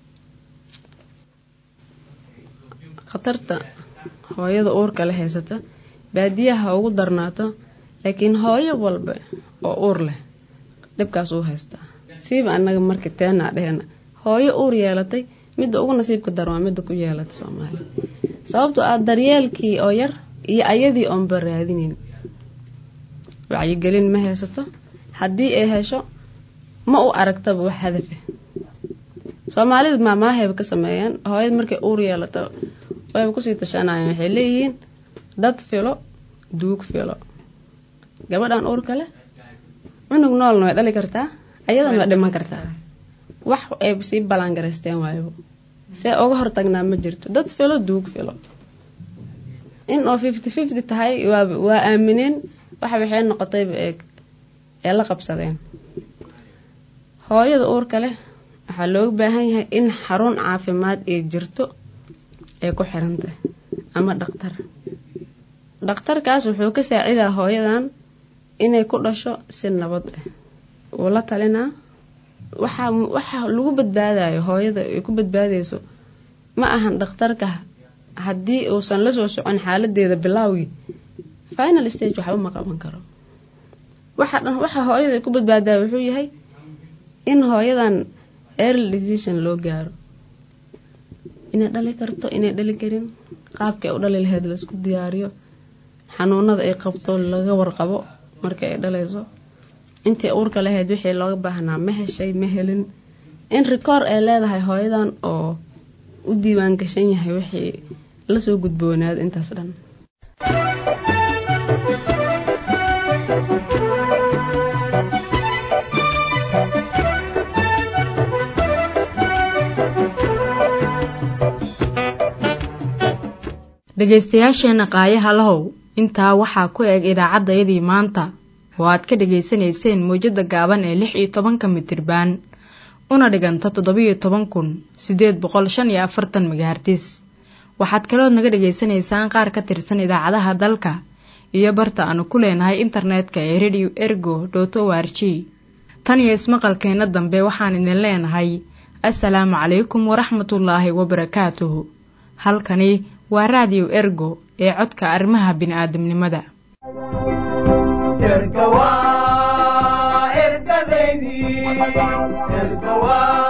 khatarta hooyada uurka la haysata baadiyaha ugu darnaato laakiin hooyo walba oo uur leh dhibkaas uu haystaa siiba anaga marka teenaa dhehena hooyo uur yeelatay midda ugu nasiibka dar waa midda ku yeelatay soomaaliya sababtoo ah daryeelkii oo yar iyo ayadii oonba raadinin wacyigelin ma haysato haddii ay hesho ma u aragtaba wax hadafe soomaalida maamaahayba ka sameeyaan hooyada markay uur yeelato wayba kusii tashanayaan waxay leeyihiin dad filo duug filo gabadhan uurka leh cunug noolna way dhali kartaa ayadana way dhiman kartaa wax ay sii ballaangaraysteen waaybo see uga hortagnaa ma jirto dad filo duug filo in oo fifty fifty tahay waa waa aamineen waxa waxay noqotayba eeg ee la qabsadeen hooyada uurka leh waxaa looga baahan yahay in xarun caafimaad ay jirto ay ku xiran tahay ama dhaktar dhakhtarkaas wuxuu ka saacidaa hooyadan inay ku dhasho si nabad ah wuu la talinaa waxaa waxa lagu badbaadayo hooyada ay ku badbaadayso ma ahan dhakhtarka haddii uusan la soo socon xaaladeeda bilaawgii final stage waxba ma qaban karo waxa dhan waxa hooyada ay ku badbaadaya wuxuu yahay in hooyadan early decision loo gaaro inay dhali karto inay dhali karin qaabka ay u dhali lahayd la isku diyaariyo xanuunada ay qabto laga warqabo marka ay dhalayso intii uurka lahayd wixii looga baahnaa ma heshay ma helin in rikoor ay leedahay hooyadan oo u diiwaan gashan yahay wixii lasoo gudboonaada intaas dhan dhegaystayaasheenna qaayaha lahow intaa waxaa ku eg idaacaddayadii maanta oo aad ka dhegaysanayseen mawjadda gaaban ee lix iyo tobanka mitirbaan una dhiganta toddobiyo toban kun siddeed boqol shan iyo afartan megahartis waxaad kalood naga dhegaysanaysaan qaar ka tirsan idaacadaha dalka iyo barta aanu ku leenahay internetka ee radio ergo dot o r g tan iyo ismaqalkeenna dambe waxaan idin leenahay assalaamu calaykum waraxmatullaahi wabarakaatuhu halkani waa raadiyo ergo ee codka arrimaha bini'aadamnimada erga waa ergadaydii erga waa